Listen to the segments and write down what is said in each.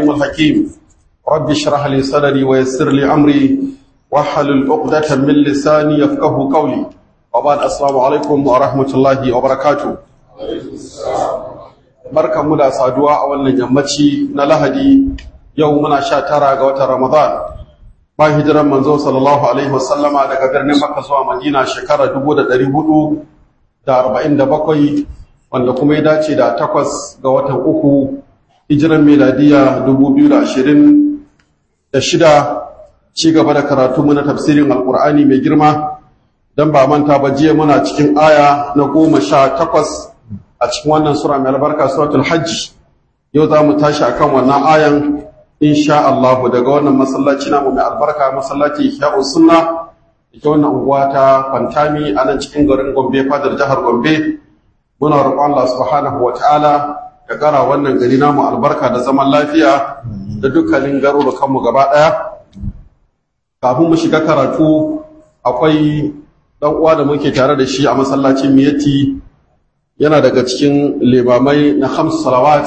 العليم الحكيم رب اشرح لي صدري ويسر لي أمري واحلل عقدة من لساني يفقه قولي وبعد السلام عليكم ورحمة الله وبركاته barkan mu da saduwa a wannan yammaci na lahadi yau muna sha tara ga watan ramadan ba hijiran manzo sallallahu alaihi wasallama daga birnin makka zuwa madina shekara 1447 wanda kuma ya dace da takwas ga watan uku hijiran meladiya 2026 ci gaba da karatu muna tafsirin alkur'ani mai girma don ba manta ba jiya muna cikin aya na goma sha takwas a cikin wannan sura mai albarka suratul hajji yau za mu tashi akan wannan ayan insha Allah daga wannan masallaci namu mai albarka masallaci Ihya'u Sunna ita wannan unguwa ta Fantami a nan cikin garin Gombe fadar jihar Gombe muna roƙon Allah subhanahu wataala ya kara wannan gari namu albarka da zaman lafiya da dukkanin garurukan mu gaba daya kafin mu shiga karatu akwai dan uwa da muke tare da shi a masallacin Miyati yana daga cikin limamai na hamsu salawat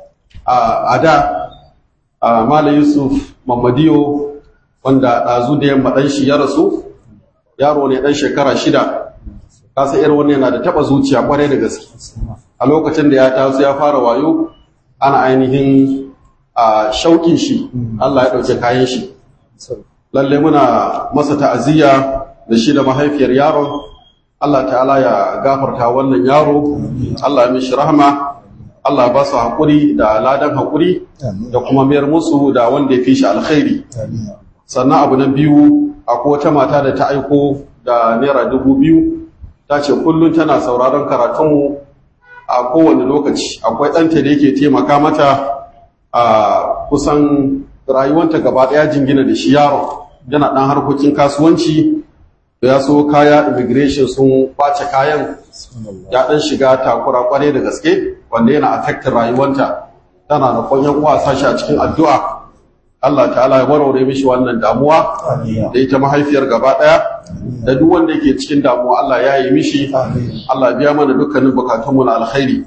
a da a Malam Yusuf Mamadiyo wanda ɗazu da yamma ɗan shi ya rasu yaro ne ɗan shekara shida kasa irin wani yana da taɓa zuciya ƙwarai da gaske a lokacin da ya taso ya fara wayo ana ainihin a shauƙin shi Allah ya ɗauke kayan shi lalle muna masa ta'aziyya da shi da mahaifiyar yaron Allah ta'ala ya gafarta wannan yaro Allah ya mishi rahama Allah ba su haƙuri da ladan haƙuri da kuma mayar musu da wanda ya fi shi alkhairi sannan abu na biyu akwai wata mata da ta aiko da naira dubu biyu ta ce kullum tana sauraron karatunmu a kowane lokaci akwai ɗanta da yake taimaka mata a kusan rayuwanta gaba ɗaya jingina da shi yaron yana ɗan harkokin kasuwanci ya so kaya immigration sun kwace kayan ya ɗan shiga takura kwarai da gaske wanda yana affectin rayuwanta tana da kwanyan uwa sashi a cikin addu'a Allah ta'ala ya warware mishi wannan damuwa da ita mahaifiyar gaba ɗaya da duk wanda yake cikin damuwa Allah ya yi mishi Allah biya mana dukkanin bukatunmu na alkhairi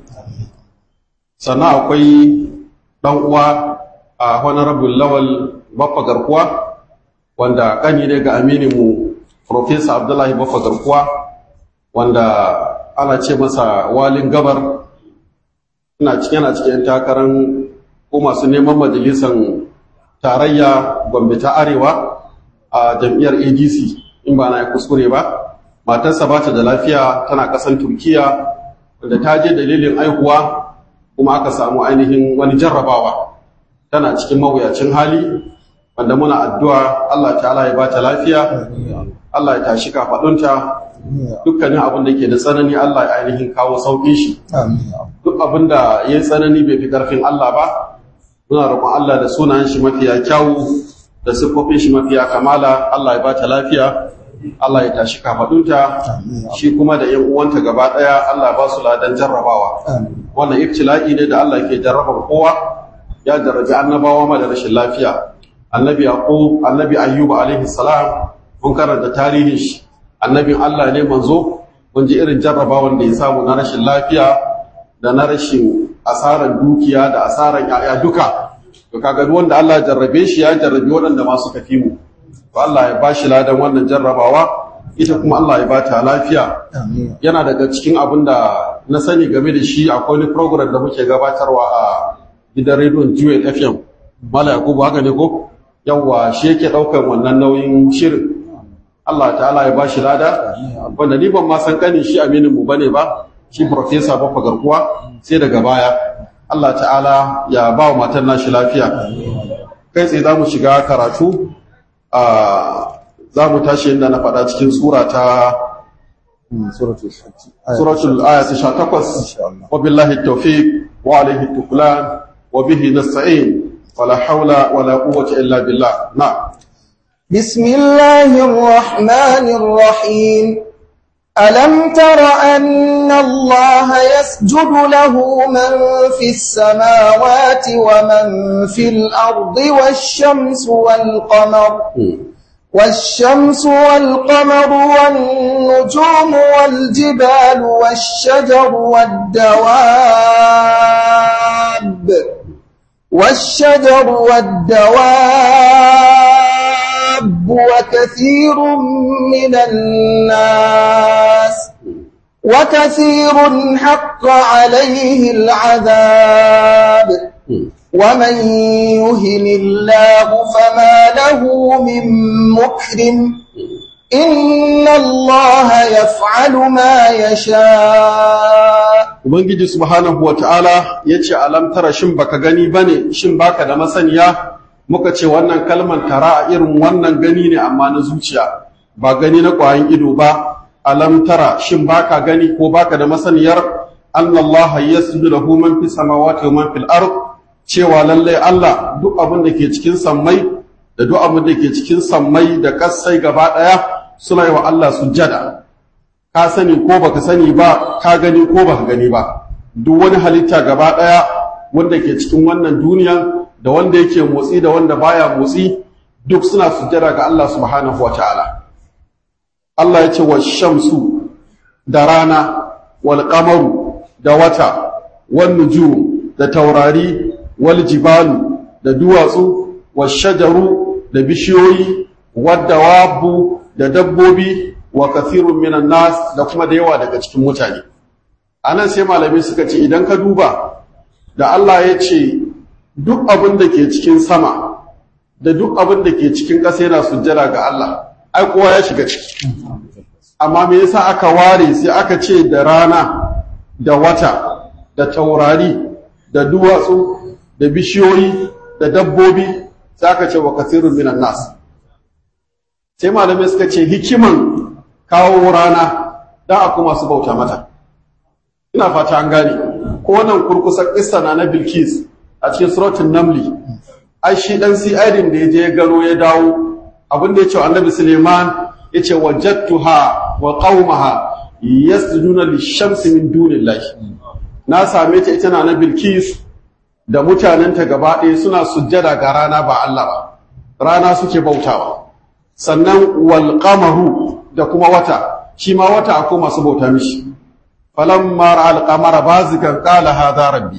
sannan akwai ɗan uwa a honorable lawal baffa garkuwa wanda ƙani ne ga amininmu Profesa Abdullahi Baffa Garkuwa wanda ana ce masa walin gabar ina cikin yana cikin takarar ko masu neman majalisan tarayya Gombe ta Arewa a jam'iyyar ADC in ba na yi kuskure ba matarsa ba ta da lafiya tana ƙasan Turkiya wanda ta je dalilin aihuwa kuma aka samu ainihin wani jarrabawa tana cikin mawuyacin hali wanda muna addu'a Allah ta'ala ya ba ta lafiya Allah ya tashi kafaɗunta dukkanin abin da ke da tsanani Allah ya ainihin kawo sauƙin shi duk abin da ya yi tsanani bai fi ƙarfin Allah ba muna roƙon Allah da sunayen shi mafiya kyawu da siffofin shi mafiya kamala Allah ya ba ta lafiya Allah ya tashi kafaɗunta shi kuma da ‘yan uwanta gaba ɗaya Allah ba su ladan jarrabawa wannan ibtila'i ne da Allah ke jarrabar kowa ya jarrabi annabawa ma da rashin lafiya annabi yaqub annabi ayyub alaihi salam mun karanta tarihin shi annabin Allah ne manzo mun ji irin jarrabawan da ya samu na rashin lafiya da na rashin asaran dukiya da asaran yaya duka to kaga duk wanda Allah ya jarrabe shi ya jarrabe waɗanda ma suka fi mu to Allah ya bashi ladan wannan jarrabawa ita kuma Allah ya bata lafiya yana daga cikin abin da na sani game da shi akwai wani program da muke gabatarwa a gidan rediyon Jewel FM Mala Yakubu haka ne ko yawwa shi yake ɗaukar wannan nauyin shirin Allah ta'ala ya bashi lada wanda ni ban ma san kanin shi aminin mu bane ba shi professor Baffa Garkuwa sai daga baya Allah ta'ala ya ba wa matan nashi lafiya kai tsaye za mu shiga karatu a za mu tashi inda na faɗa cikin sura ta suratul aya ta 18 wa billahi tawfiq wa alayhi tuklan wa bihi nasta'in wala hawla wala quwwata illa billah na'am بسم الله الرحمن الرحيم ألم تر أن الله يسجد له من في السماوات ومن في الأرض والشمس والقمر والشمس والقمر والنجوم والجبال والشجر والدواب والشجر والدواب وكثير من الناس وكثير حق عليه العذاب ومن يهن الله فما له من مكرم إن الله يفعل ما يشاء Ubangiji subhanahu wa ta'ala ya ce, Alam tara shin baka gani ba ne, shin baka da masaniya, muka ce wannan kalman tara a irin wannan gani ne amma na zuciya, ba gani na ƙwayan ido ba, alam tara shin baka gani ko baka da masaniyar, Allah ya suju da man fi samawati wa man fil ard cewa lallai Allah duk abin da ke cikin sammai da duk abin da ke cikin sammai da kassai gaba ɗaya suna yi wa Allah sujjada. ka sani ko baka sani ba ka gani ko baka gani ba duk wani halitta gaba daya wanda ke cikin wannan duniya da wanda yake motsi da wanda baya motsi duk suna sujjada ga Allah subhanahu wataala Allah ya ce wa shamsu da rana wal qamaru da wata wan nujum da taurari wal jibalu da duwatsu wash shajaru da bishiyoyi wad dawabu da dabbobi wa kathirun minan nas da kuma da yawa daga cikin mutane anan sai malami suka ce idan ka duba da Allah ya ce duk abin da ke cikin sama da duk abin da ke cikin ƙasa yana sujjada ga Allah ai kowa ya shiga ciki amma me yasa aka ware sai aka ce da rana da wata da taurari da duwatsu da bishiyoyi da dabbobi sai aka ce wa kathirun minan nas sai malamai suka ce hikiman kawo rana don a kuma su bauta mata ina fata an gane ko wannan kurkusan kissa na na bilkis a cikin suratun namli ai shi dan si'adin da ya je ya gano ya dawo abin da ya ce wa annabi suleiman ya ce wajattuha wa qaumaha yasjuduna lishamsi min dunillahi na same ta ita na na bilkis da mutanenta gaba ɗaya suna sujjada ga rana ba Allah ba rana suke bautawa sannan wal qamaru da kuma wata shi ma wata akwai masu bauta mishi falamma ra'al qamara bazikan qala hadha rabbi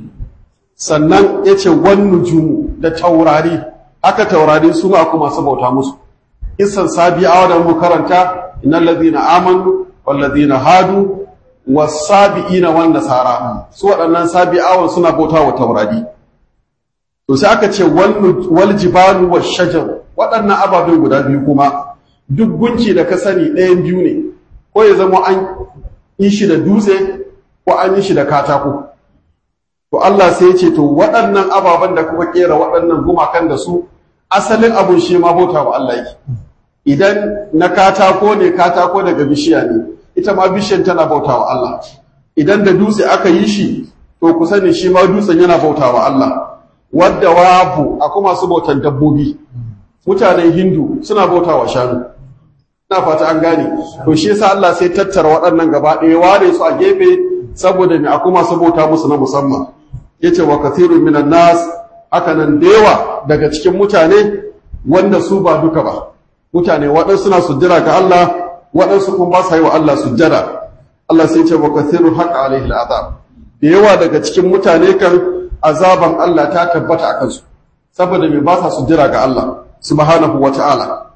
sannan yace wan nujumu da taurari haka taurari su ma akwai masu bauta musu isan sabi'a da mu karanta innal ladhina amanu wal ladhina hadu was sabiina wan nasara su waɗannan sabi'awan suna bauta wa taurari to sai aka ce wal jibalu wash shajar waɗannan ababen guda biyu kuma duk gunki da ka sani ɗayan biyu ne ko ya zama an yi shi da dutse ko an yi shi da katako to Allah sai ya ce to waɗannan ababen da kuma kera waɗannan gumakan da su asalin abun shi ma bauta wa Allah yake idan na katako ne katako daga bishiya ne ita ma bishiyan tana bauta wa Allah idan da dutse aka yi shi to ku sani shi ma dutsen yana bauta wa Allah wadda wabu akwai masu bautan dabbobi mutanen hindu suna bauta wa shanu ina fata an gane to shi yasa Allah sai tattara waɗannan gaba ɗaya ware su a gefe saboda me akwai masu bauta musu na musamman yace wa kathirun minan nas haka nan da yawa daga cikin mutane wanda su ba duka ba mutane waɗansu suna sujjada ga Allah waɗansu kuma ba sa yi wa Allah sujjada Allah sai ce wa kathirun haqa alaihi al'azab da yawa daga cikin mutane kan azaban Allah ta tabbata akan su saboda me ba sa sujjada ga Allah subhanahu wa ta'ala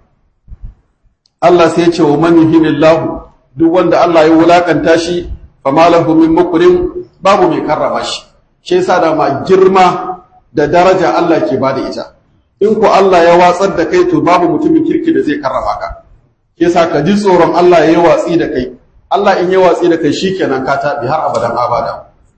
Allah sai ya ce wa man yuhinillahu duk wanda Allah ya wulakanta shi fa malahu min mukrim babu mai karrama shi shi yasa da ma girma da daraja Allah ke bada ita in ko Allah ya watsar da kai to babu mutumin kirki da zai karrama ka shi yasa ka ji tsoron Allah ya yi watsi da kai Allah in ya watsi da kai shikenan ka tabi har abadan abada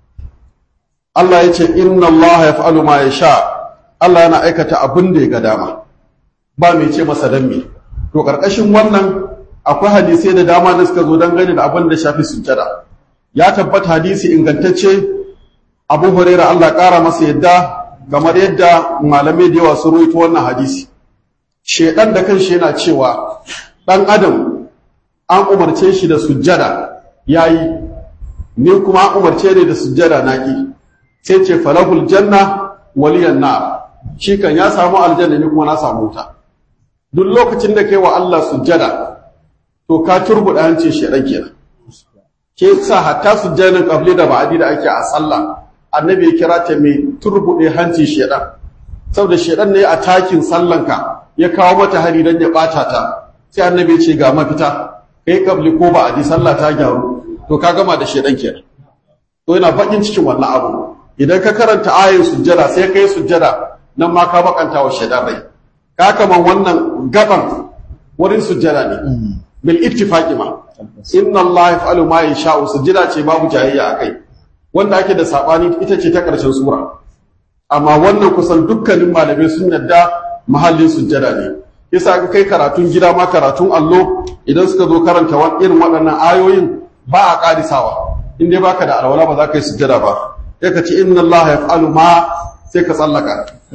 Allah ya ce inna Allah yaf'alu ma yasha Allah yana aikata abin da ya ga dama ba mai ce masa dan me to karkashin wannan akwai hadisai da dama da suka zo dangane da abin da shafi sujjada ya tabbata hadisi ingantacce Abu Hurairah Allah ƙara masa yadda kamar yadda malamai da yawa sun rawaito wannan hadisi shedan da kanshi yana cewa dan adam an umarce shi da sujjada yayi ni kuma an umarce ne da sujjada naki sai ce falahul janna waliyan nar shi kan ya samu aljanna ni kuma na samu wuta duk lokacin da kai wa Allah sujjada to ka turbuda hancin shedan kenan ke sa hatta sujjadan qabli da ba'di da ake a sallah annabi ya kira ta mai turbuɗe hanci shedan saboda shedan ne a takin sallanka ya kawo mata hari don ya ɓata ta sai annabi ya ce ga mafita kai kabli ko ba a ji sallah ta gyaru to ka gama da shedan kenan to yana bakin cikin wannan abu idan ka karanta ayin sujjada sai kai sujjada nan ma ka bakanta wa shedan rai ka kaman wannan gaban wurin sujjada ne bil ittifaqi ma inna allaha yaf'alu ma yasha'u sujjada ce babu jayayya akai wanda ake da sabani ita ce ta karshen sura amma wannan kusan dukkanin malamai sun yadda mahallin sujjada ne yasa ka kai karatun gida ma karatun allo idan suka zo karanta irin waɗannan ayoyin ba a ƙarisawa in dai baka da alwala ba za ka yi sujjada ba sai ka ce inna allaha yaf'alu ma sai ka tsallaka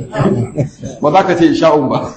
ba za ka ce isha'un ba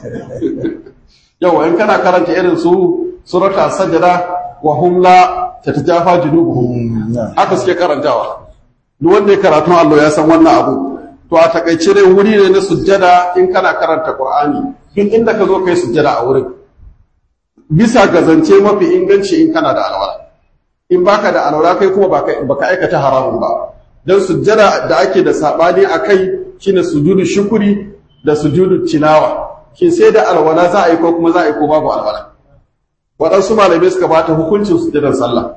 yawa in kana karanta irin su surata sajada wa hum la tatajafa junubuhum haka suke karantawa duk wanda ya karatu Allah ya san wannan abu to a takaice dai wuri ne na sujjada in kana karanta Qur'ani duk inda ka zo kai sujjada a wurin bisa ga zance mafi inganci in kana da alwala in baka da alwala kai kuma baka baka aikata haramun ba dan sujjada da ake da sabani akai shine sujudu shukuri da sujudu tilawa shin sai da alwala za a yi ko kuma za a yi ko babu alwala waɗansu malamai suka bata hukuncin sujjadar sallah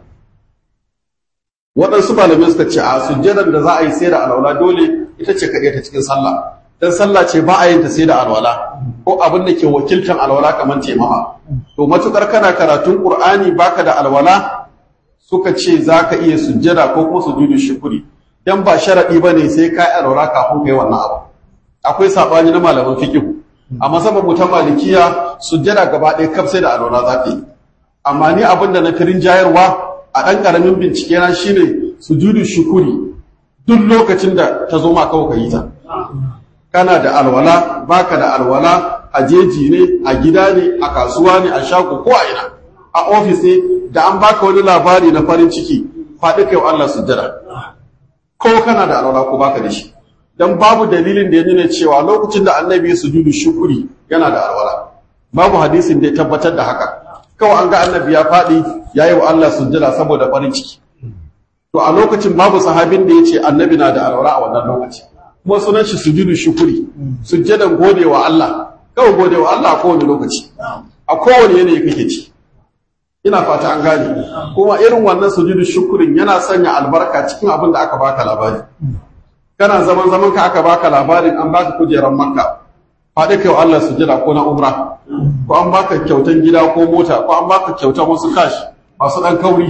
waɗansu malamai suka ce a sujjadar da za a yi sai da alwala dole ita ce kaɗai ta cikin sallah dan sallah ce ba a yin ta sai da alwala ko abin da ke wakiltan alwala kamar taimama to matukar kana karatun qur'ani baka da alwala suka ce za ka iya sujjada ko kuma sujudu shukuri dan ba sharadi bane sai ka yi alwala kafin kai wannan abu akwai sabani na malaman fiqh amma saboda ta malikiya sujjada gaba ɗaya kaf sai da alwala za ka yi amma ni abin da na firin jayarwa a ɗan ƙaramin bincike na shine sujudu shukuri duk lokacin da ta zo ma kawai ka yi ta kana da alwala baka da alwala a jeji ne a gida ne a kasuwa ne a shago ko a ina a ofis ne da an baka wani labari na farin ciki faɗi kai Allah sujjada ko kana da alwala ko baka da shi dan babu dalilin da ya nuna cewa lokacin da annabi ya sujudu shukuri yana da alwala babu hadisin da ya tabbatar da haka kawai an ga annabi ya faɗi ya yi wa Allah sujjada saboda farin ciki to a lokacin babu sahabin da ya ce annabi na da alwala a wannan lokaci kuma sunan shi sujudu shukuri sujjadan gode wa Allah kawai gode wa Allah a kowane lokaci a kowane yanayi kake ci ina fata an gane kuma irin wannan sujudu shukurin yana sanya albarka cikin abin da aka baka labari kana zaman zaman ka aka baka labarin an baka kujerar makka faɗi kai wa Allah sujjada ko na umra ko an baka kyautan gida ko mota ko an baka kyautan wasu kashi masu ɗan kauri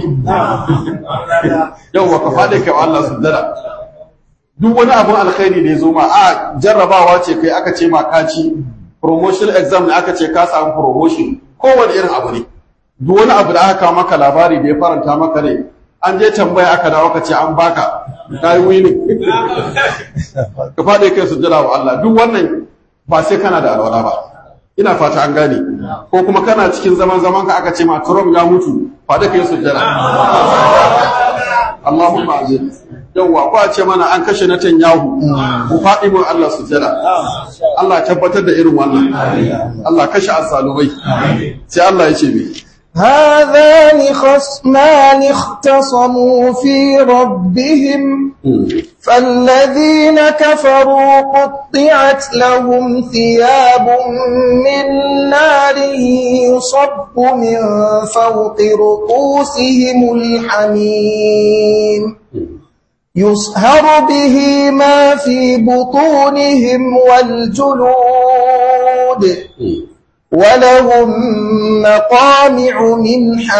yau ka faɗi kai wa Allah sujjada duk wani abin alkhairi da ya zo ma a jarrabawa ce kai aka ce ma ka ci promotion exam ne aka ce ka samu promotion kowane irin abu ne duk wani abu da aka kawo maka labari da ya faranta maka ne an je tambaya aka dawo ka ce an baka ka yi wini ka faɗi kai sujjada wa Allah duk wannan ba sai kana da alwala ba ina fata an gane ko kuma kana cikin zaman zaman ka aka ce ma Trump ya mutu faɗi kai sujjada Allahumma azim yawwa ko a ce mana an kashe na Tanyahu ku faɗi mun Allah sujjada Allah tabbatar da irin wannan Allah kashe azzalumai sai Allah ya ce me هذان خصمان اختصموا في ربهم فالذين كفروا قطعت لهم ثياب من نار يصب من فوق رؤوسهم الحميم يصهر به ما في بطونهم والجلود ولهم مقامع من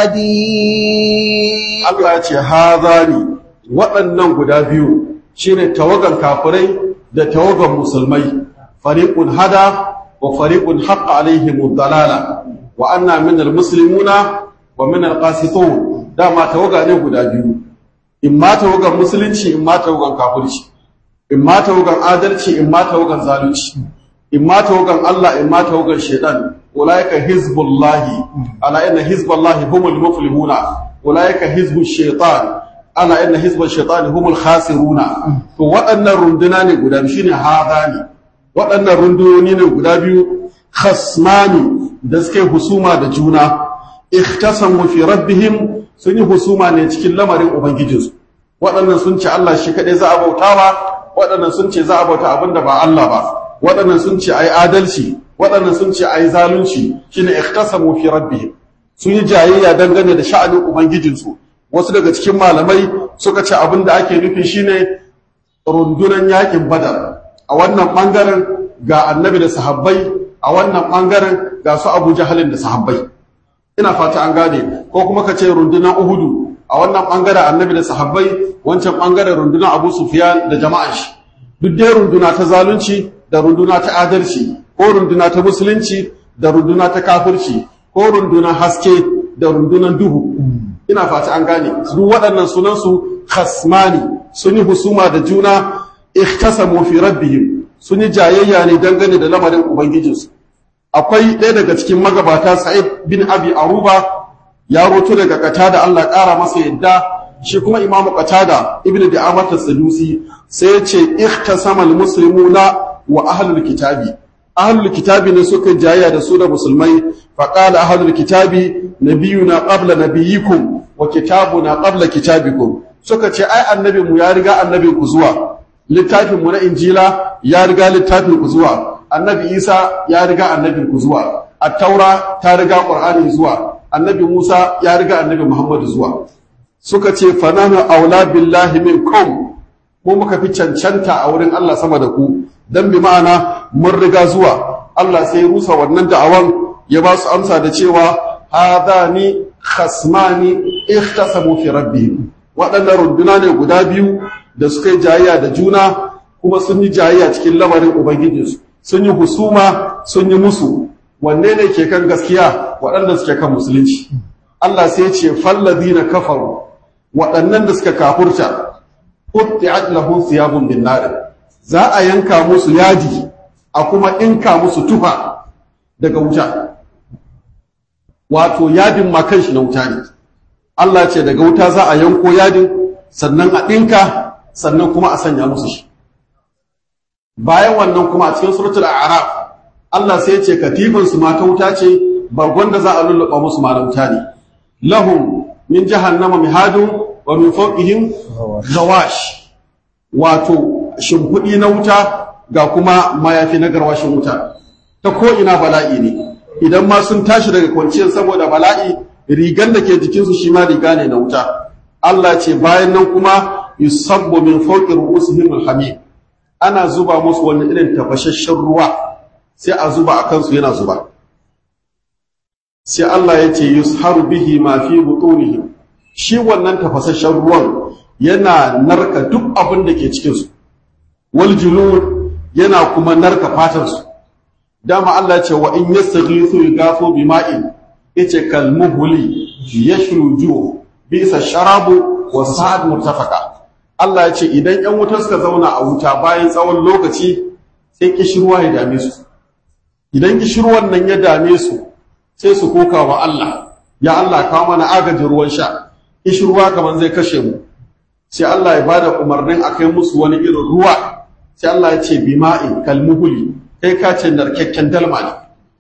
حديد Allah ya ce hazani waɗannan guda biyu shine tawagan kafirai da tawagan musulmai fariqun hada wa fariqun haqqa alaihim dalala wa anna minal muslimuna wa minal qasitun dama tawaga ne guda biyu in ma tawagan musulunci in ma tawagan kafirci in ma tawagan adalci in ma tawagan zalunci in ma tawagan Allah in ma tawagan shaitan ulaika hizbullahi ala inna hizballahi humul muflihuna ulaika hizbush shaitan ala inna hizbash shaitani humul khasiruna to waɗannan runduna ne guda biyu shine hadani waɗannan rundunoni ne guda biyu khasmani da suke husuma da juna ikhtasamu fi rabbihim sun yi husuma ne cikin lamarin ubangijinsu waɗannan sun ce Allah shi kaɗai za a bautawa waɗannan sun ce za a bauta abin da ba Allah ba waɗannan sun ce ai adalci waɗannan sun ce ai zalunci shine ikhtasamu fi rabbihim sun yi jayayya dangane da sha'anin ubangijinsu wasu daga cikin malamai suka ce abin da ake nufi shine rundunan yakin badar a wannan bangaren ga annabi da sahabbai a wannan bangaren ga su abu jahalin da sahabbai ina fata an gane ko kuma ka ce rundunan uhudu a wannan bangaren annabi da sahabbai wancan bangaren rundunan abu sufiyan da jama'an shi duk dai runduna ta zalunci da runduna ta adalci ko runduna ta musulunci da runduna ta kafirci ko rundunan haske da rundunan duhu ina fata an gane duk waɗannan sunansu khasmani sun yi husuma da juna ikhtasamu fi rabbihim sun yi jayayya ne dangane da lamarin ubangijinsu akwai ɗaya daga cikin magabata sa'id bin abi aruba ya roto daga katada Allah ƙara masa yadda shi kuma imamu katada ibnu da amata sadusi sai ya ce ikhtasama almuslimuna wa ahlul kitabi ahlul kitabi ne suka jayayya da su da musulmai faqala ahlul kitabi nabiyuna qabla nabiyikum wa kitabuna qabla kitabikum suka ce ai annabin mu ya riga annabin ku zuwa littafin mu na injila ya riga littafin ku zuwa annabi isa ya riga annabin ku zuwa at-taura ta riga qur'ani zuwa annabi musa ya riga annabi muhammadu zuwa suka ce fanana aula billahi minkum mu muka fi cancanta a wurin Allah sama da ku dan bi ma'ana mun riga zuwa Allah sai rusa wannan da'awan ya ba su amsa da cewa hadani khasmani ikhtasamu fi rabbihim waɗannan runduna ne guda biyu da suka yi jayayya da juna kuma sun yi jayayya cikin lamarin ubangijinsu sun yi husuma sun yi musu wanne ne ke kan gaskiya waɗanda suke kan musulunci Allah sai ce fallazina kafaru waɗannan da suka kafurta qutti'at lahum thiyabun bin nar za a yanka musu yadi a kuma inka musu tufa daga wuta wato yadin ma kanshi na wuta ne Allah ce daga wuta za a yanko yadin sannan a ɗinka sannan kuma a sanya musu shi bayan wannan kuma a cikin suratul a'raf Allah sai ya ce katifin su mata wuta ce bargon da za a lulluɓa musu ma wuta ne lahum min jahannama mihadun wa min fawqihim zawash wato shimfiɗi na wuta ga kuma mayafi na garwashin wuta ta ko ina bala'i ne idan ma sun tashi daga kwanciyar saboda bala'i rigan da ke jikinsu shi ma riga ne na wuta Allah ce bayan nan kuma yusabbu min fawqi ru'usihim alhamim ana zuba musu wani irin tafashashen ruwa sai a zuba a kansu yana zuba sai Allah ya ce yusharu bihi ma fi butunihim shi wannan tafasasshen ruwan yana narka duk abin da ke cikin su wal julud yana kuma narka fatan su dama Allah ya ce wa in yastaghithu yughathu bima'in yace kal muhli yashru ju bisa sharabu wa sa'ad murtafaka Allah ya ce idan ‘yan wuta suka zauna a wuta bayan tsawon lokaci sai kishirwa ya dame su. Idan kishirwan nan ya dame su sai su koka wa Allah, ya Allah kawo mana agajin ruwan sha, kishirwa kamar zai kashe mu. Sai Allah ya bada umarnin a kai musu wani irin ruwa, sai Allah ya ce bima'in kalmuhuli, kai ka ce narkakken dalma ne.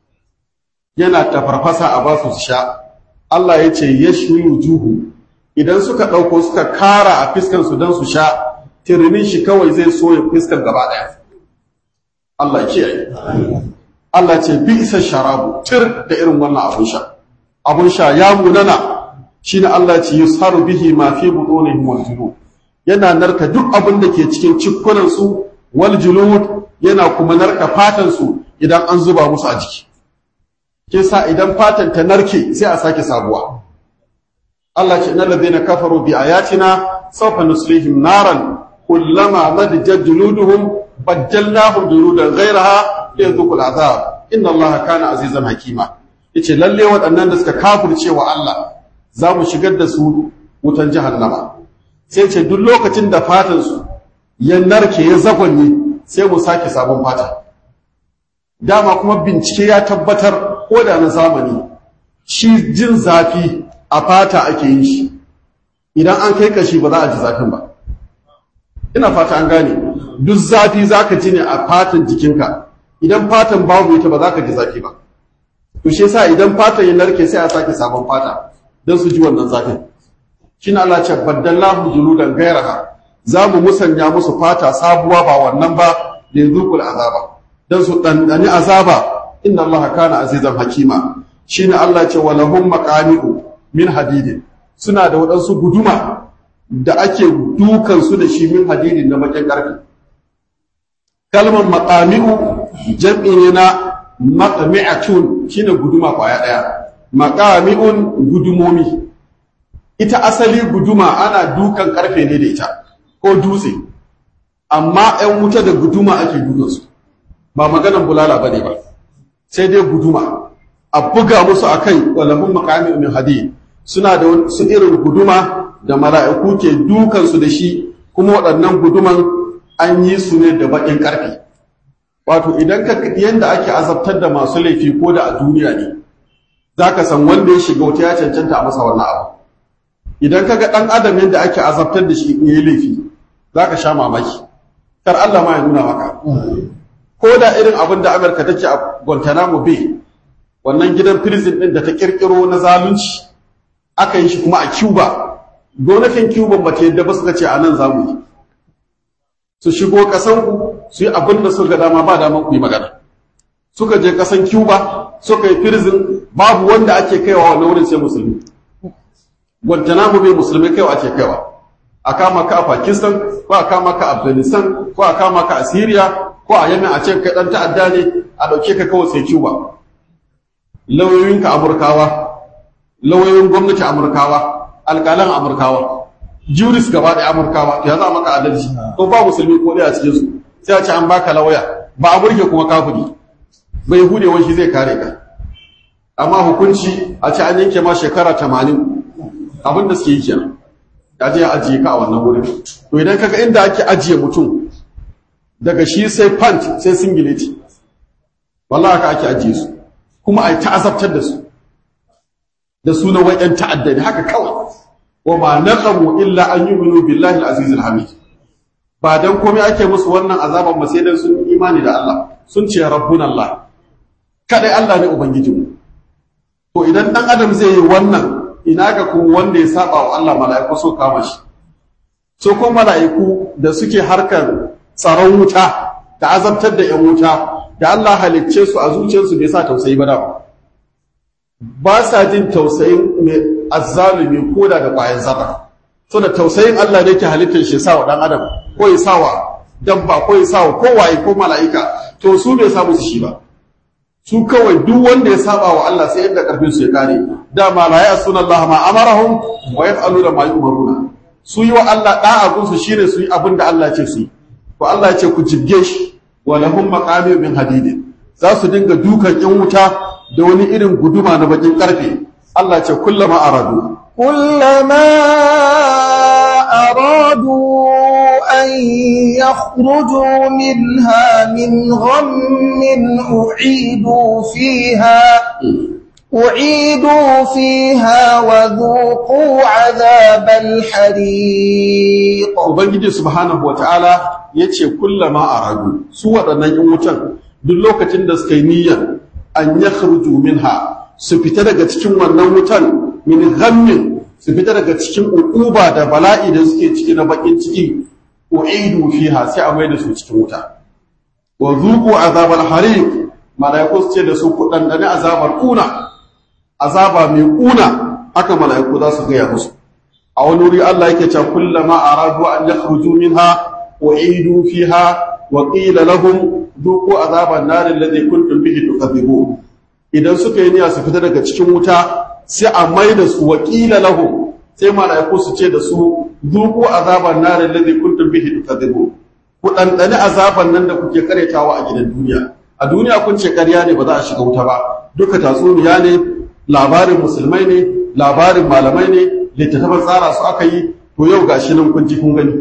Yana tafarfasa a basu su sha. Allah ya ce ya juhu idan suka ɗauko suka kara a fiskansu don su sha tirinin shi kawai zai soya fiskar gaba ɗaya Allah kiyaye Allah ce bi isa sharabu tir da irin wannan abun sha abun sha ya munana shine Allah ce yusharu bihi ma fi butunihim wal julud yana narka duk abin da ke cikin cikkunan su wal julud yana kuma narka fatan su idan an zuba musu a jiki kisa idan fatan ta narke sai a sake sabuwa Allah ce innal ladina kafaru bi ayatina sawfa nuslihim naran kullama nadjat juluduhum baddalnahum juludan ghayraha liyadhuqul azab inna Allah kana azizan hakima yace lalle waɗannan da suka kafirce wa Allah za mu shigar da su wutan jahannama sai ce duk lokacin da fatan su ya narke ya zagonye sai mu sake sabon fata dama kuma bincike ya tabbatar ko da na zamani shi jin zafi a fata ake yin shi idan an kai kashi ba za a ji zafin ba ina fata an gane duk zafi za ka ji ne a fatan jikinka idan fatan babu ita ba za ka ji zafi ba to shi yasa idan fatan ya narke sai a sake sabon fata don su ji wannan zafin shine Allah ce baddallahu juludan gairaha za mu musanya musu fata sabuwa ba wannan ba da zuqul azaba dan su dandani azaba inna allaha kana azizan hakima shine Allah ce walahum maqami'u min hadidin suna da waɗansu guduma da ake dukan su da shi min hadidin na bakin karfi kalmar maqami'u jam'i ne na maqmi'atun shine guduma kwaya daya maqami'un gudumomi ita asali guduma ana dukan karfe ne da ita ko dutse amma 'yan wuta da guduma ake dukansu ba maganan bulala bane ba sai dai guduma a buga musu a kai walahun makami min hadi suna da su irin guduma da mala'iku ke dukansu da shi kuma waɗannan guduman an yi su ne da baƙin ƙarfi wato idan ka yadda ake azabtar da masu laifi ko da a duniya ne za ka san wanda ya shiga wuta ya cancanta a masa wannan abu idan ka ga ɗan adam yadda ake azabtar da shi in yi laifi za ka sha mamaki kar Allah ma ya nuna maka ko da irin abin da amurka take a guantanamo bay wannan gidan prison din da ta kirkiro na zalunci aka yi shi kuma a cuba gwamnatin cuba ba ta yadda ba suka ce a nan za mu yi su shigo kasan ku su yi abin da suka dama ba daman ku yi magana suka je kasan cuba suka yi prison babu wanda ake kaiwa wani wurin sai musulmi guantanamo bay musulmi kaiwa ake kaiwa a kama ka a pakistan ko a kama ka a afghanistan ko a kama ka a syria ko a yamin a ce kai dan ta'adda ne a dauke ka kawai sai Cuba lauyoyinka Amurkawa lauyoyin gwamnati Amurkawa alƙalan Amurkawa juris gaba da Amurkawa ya za maka adalci ko ba musulmi ko ɗaya a cikin su sai a ce an baka lauya ba a burge kuma kafiri bai hude wani shi zai kare ka amma hukunci a ce an yanke ma shekara tamanin abin da suke yi kenan ya je ajiye ka a wannan wurin to idan kaga inda ake ajiye mutum daga shi sai pant sai singileti wallahi haka ake ajiye su kuma ai ta'azabtar da su da sunan wai yan ta'adda ne haka kawai wa ma naqamu illa an yu'minu billahi al-aziz al-hamid ba dan komai ake musu wannan azaban ba sai dan sun imani da Allah sun ce rabbuna Allah kadai Allah ne ubangijinmu to idan dan adam zai yi wannan ina ga kuma wanda ya saba wa Allah mala'iku so kama shi so ko mala'iku da suke harkar tsaron wuta da azabtar da 'yan wuta da Allah halicce su a zuciyarsu bai sa tausayi ba da ba sa jin tausayin mai azzalumi ko da da ƙwayan zaba so da tausayin Allah ne ke halittar shi sa wa ɗan adam ko ya sa wa dabba ko ya sa wa kowaye ko mala'ika to su bai sa musu shi ba su kawai duk wanda ya saba wa Allah sai yadda karfin su ya kare dama la ya'suna Allah ma amarahum wa yaf'aluna ma yu'maruna su yi wa Allah da'a gunsu shine su yi abin da Allah ya ce su yi ko Allah ya ce ku jibge shi wa lahum maqami min hadidin za su dinga dukan yan wuta da wani irin guduma na bakin karfe Allah ya ce kullama aradu كلما أرادوا أن يخرجوا منها من غم أعيدوا فيها أعيدوا فيها وذوقوا عذاب الحريق Ubangiji subhanahu wa ta'ala ya ce kullama a ragu su waɗannan ‘yan wutan duk lokacin da suka yi niyyar an ya minha su fita daga cikin wannan wutan min ghammin su fita daga cikin uquba da bala'i da suke ciki na bakin ciki u'idu fiha sai a mai da su cikin wuta wa zuqu azabal hariq malaiku su ce da su ku dandane azabar kuna azaba mai kuna haka malaiku za su gaya musu a wani wuri Allah yake cewa kullama aradu an yakhruju minha u'idu fiha wa qila lahum dhuqu azaban nar alladhi kuntum bihi tukadzibun idan suka yi niyya su fita daga cikin wuta sai a mai da su wakila lahum sai malaiku su ce da su zuku azaban nar alladhi kuntum bihi tukadzibun ku dandane azaban nan da kuke karetawa a gidan duniya a duniya kun ce ƙarya ne ba za a shiga wuta ba duka tatsuniya ne labarin musulmai ne labarin malamai ne littattafan tsara su aka yi to yau gashi nan kun ji kun gani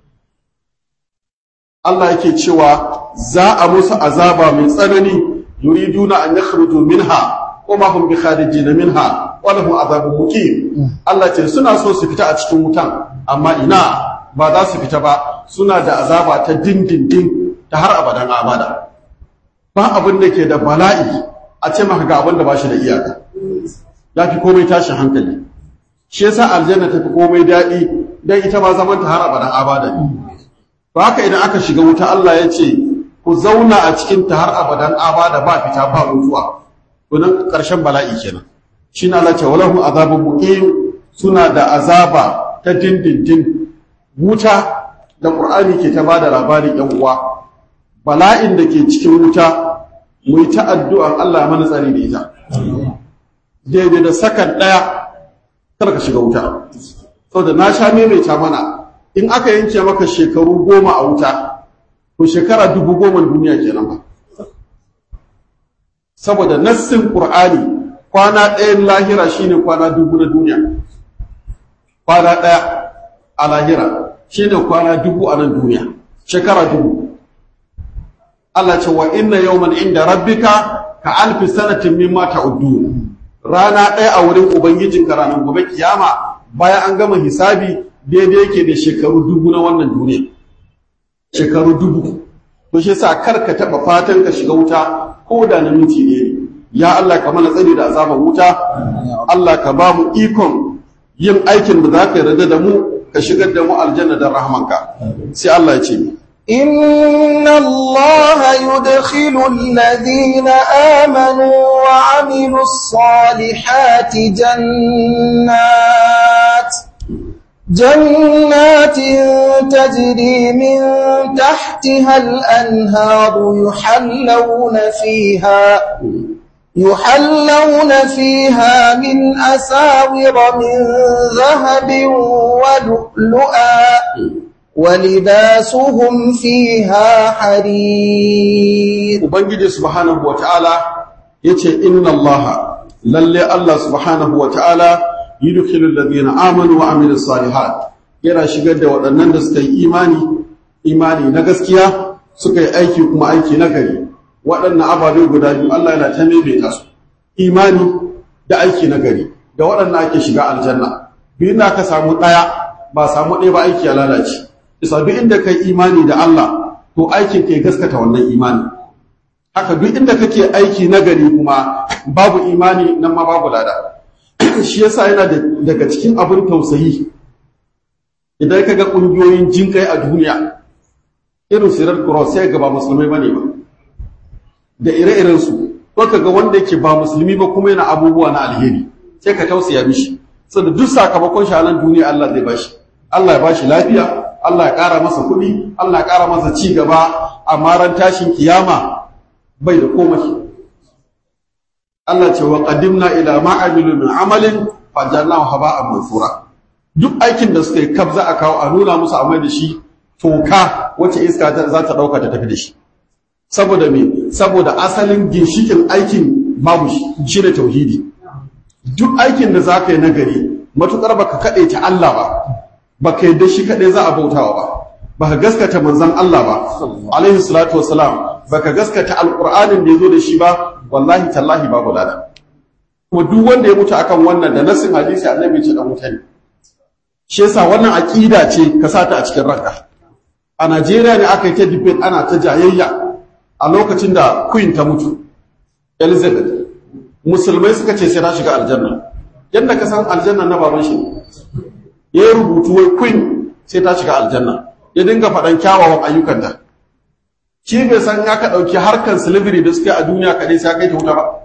Allah yake cewa za a musu azaba mai tsanani yuriduna an yakhruju minha kuma hum bi kharijin minha wa lahum azabun muqim Allah ce suna so su fita a cikin wutan amma ina ba za su fita ba suna da azaba ta dindindin ta har abadan abada ba abin da ke da bala'i a ce maka ga abin da ba shi da iyaka ya fi komai tashin hankali shi yasa aljanna ta fi komai daɗi dan ita ma zaman ta har abadan abada ne to haka idan aka shiga wuta Allah ya ce ku zauna a cikin ta har abadan abada ba fita ba mutuwa to nan karshen bala'i kenan shi na Allah ce walahu azabun muqim suna da azaba ta dindindin wuta da Qur'ani ke ta bada labari yan uwa bala'in da ke cikin wuta mu yi ta addu'an Allah mana tsari da ita daidai da sakan ɗaya kar ka shiga wuta saboda na sha maimaita mana in aka yanke maka shekaru goma a wuta to shekara dubu goma duniya kenan ba saboda nassin qur'ani kwana ɗayan lahira shine kwana dubu na duniya kwana ɗaya a lahira shine kwana dubu a nan duniya shekara dubu Allah ce wa inna yawman inda rabbika ka alfi sanatin mimma ta'uddun rana ɗaya a wurin ubangijinka ranar gobe kiyama bayan an gama hisabi daidai yake da shekaru dubu na wannan duniya shekaru dubu to shi sa kar ka taɓa fatan ka shiga wuta ko da na minti ne ya Allah ka mana tsari da azabar wuta Allah ka ba mu ikon yin aikin da za ka yarda da mu ka shigar da mu aljanna da rahmanka sai Allah ya ce ni إن الله يدخل الذين آمنوا وعملوا الصالحات جنات جنات تجري من تحتها الأنهار يحلون فيها يحلون فيها من أساور من ذهب ولؤلؤا ولباسهم فيها حرير ubangiji subhanahu wataala yace inna allaha lalle allah subhanahu wataala yudkhilu alladhina amanu wa amilus salihat yana shigar da waɗannan da suka yi imani imani na gaskiya suka yi aiki kuma aiki na gari waɗannan ababe guda biyu Allah yana ta maimaita su imani da aiki na gari da waɗannan ake shiga aljanna biyu na ka samu ɗaya ba samu ɗaya ba aiki ya lalace isa duk inda kai imani da Allah to aikin ke gaskata wannan imani haka duk inda kake aiki na gari kuma babu imani nan ma babu lada shi yasa yana daga cikin abin tausayi idan ka ga ƙungiyoyin jinkai a duniya irin sirar cross sai ga ba musulmai bane ba da ire-iren su ko ka ga wanda yake ba musulmi ba kuma yana abubuwa na alheri sai ka tausaya mishi saboda duk sakamakon shi a nan duniya Allah zai bashi Allah ya bashi lafiya Allah ya ƙara masa kuɗi Allah ya ƙara masa ci gaba amma ran tashin kiyama bai da komai Allah ce wa qadimna ila ma amilu min amalin fajalnahu haba'an mansura duk aikin da suka yi kaf za a kawo a nuna musu a mai da shi toka wacce iska za ta dauka ta tafi da shi saboda me saboda asalin ginshikin aikin babu shi ne tauhidi duk aikin da za ka yi nagari matukar baka kaɗe ta Allah ba baka yadda shi kaɗai za a bautawa ba baka gaskata manzon Allah ba alaihi salatu wassalam baka gaskata alqur'anin da yazo da shi ba wallahi tallahi babu lada kuma duk wanda ya mutu akan wannan da nasin hadisi annabi ce dan mutane shi yasa wannan aqida ce ka sata a cikin ranka a Najeriya ne aka yi ta debate ana ta jayayya a lokacin da Queen ta mutu Elizabeth musulmai suka ce sai ta shiga aljanna yadda ka san aljanna na baban shi ya yi rubutu wai Queen sai ta shiga aljanna ya dinga faɗan kyawawan ayyukanta shi bai san ya ka ɗauki harkar slavery da suke a duniya kaɗai sai kai ta wuta ba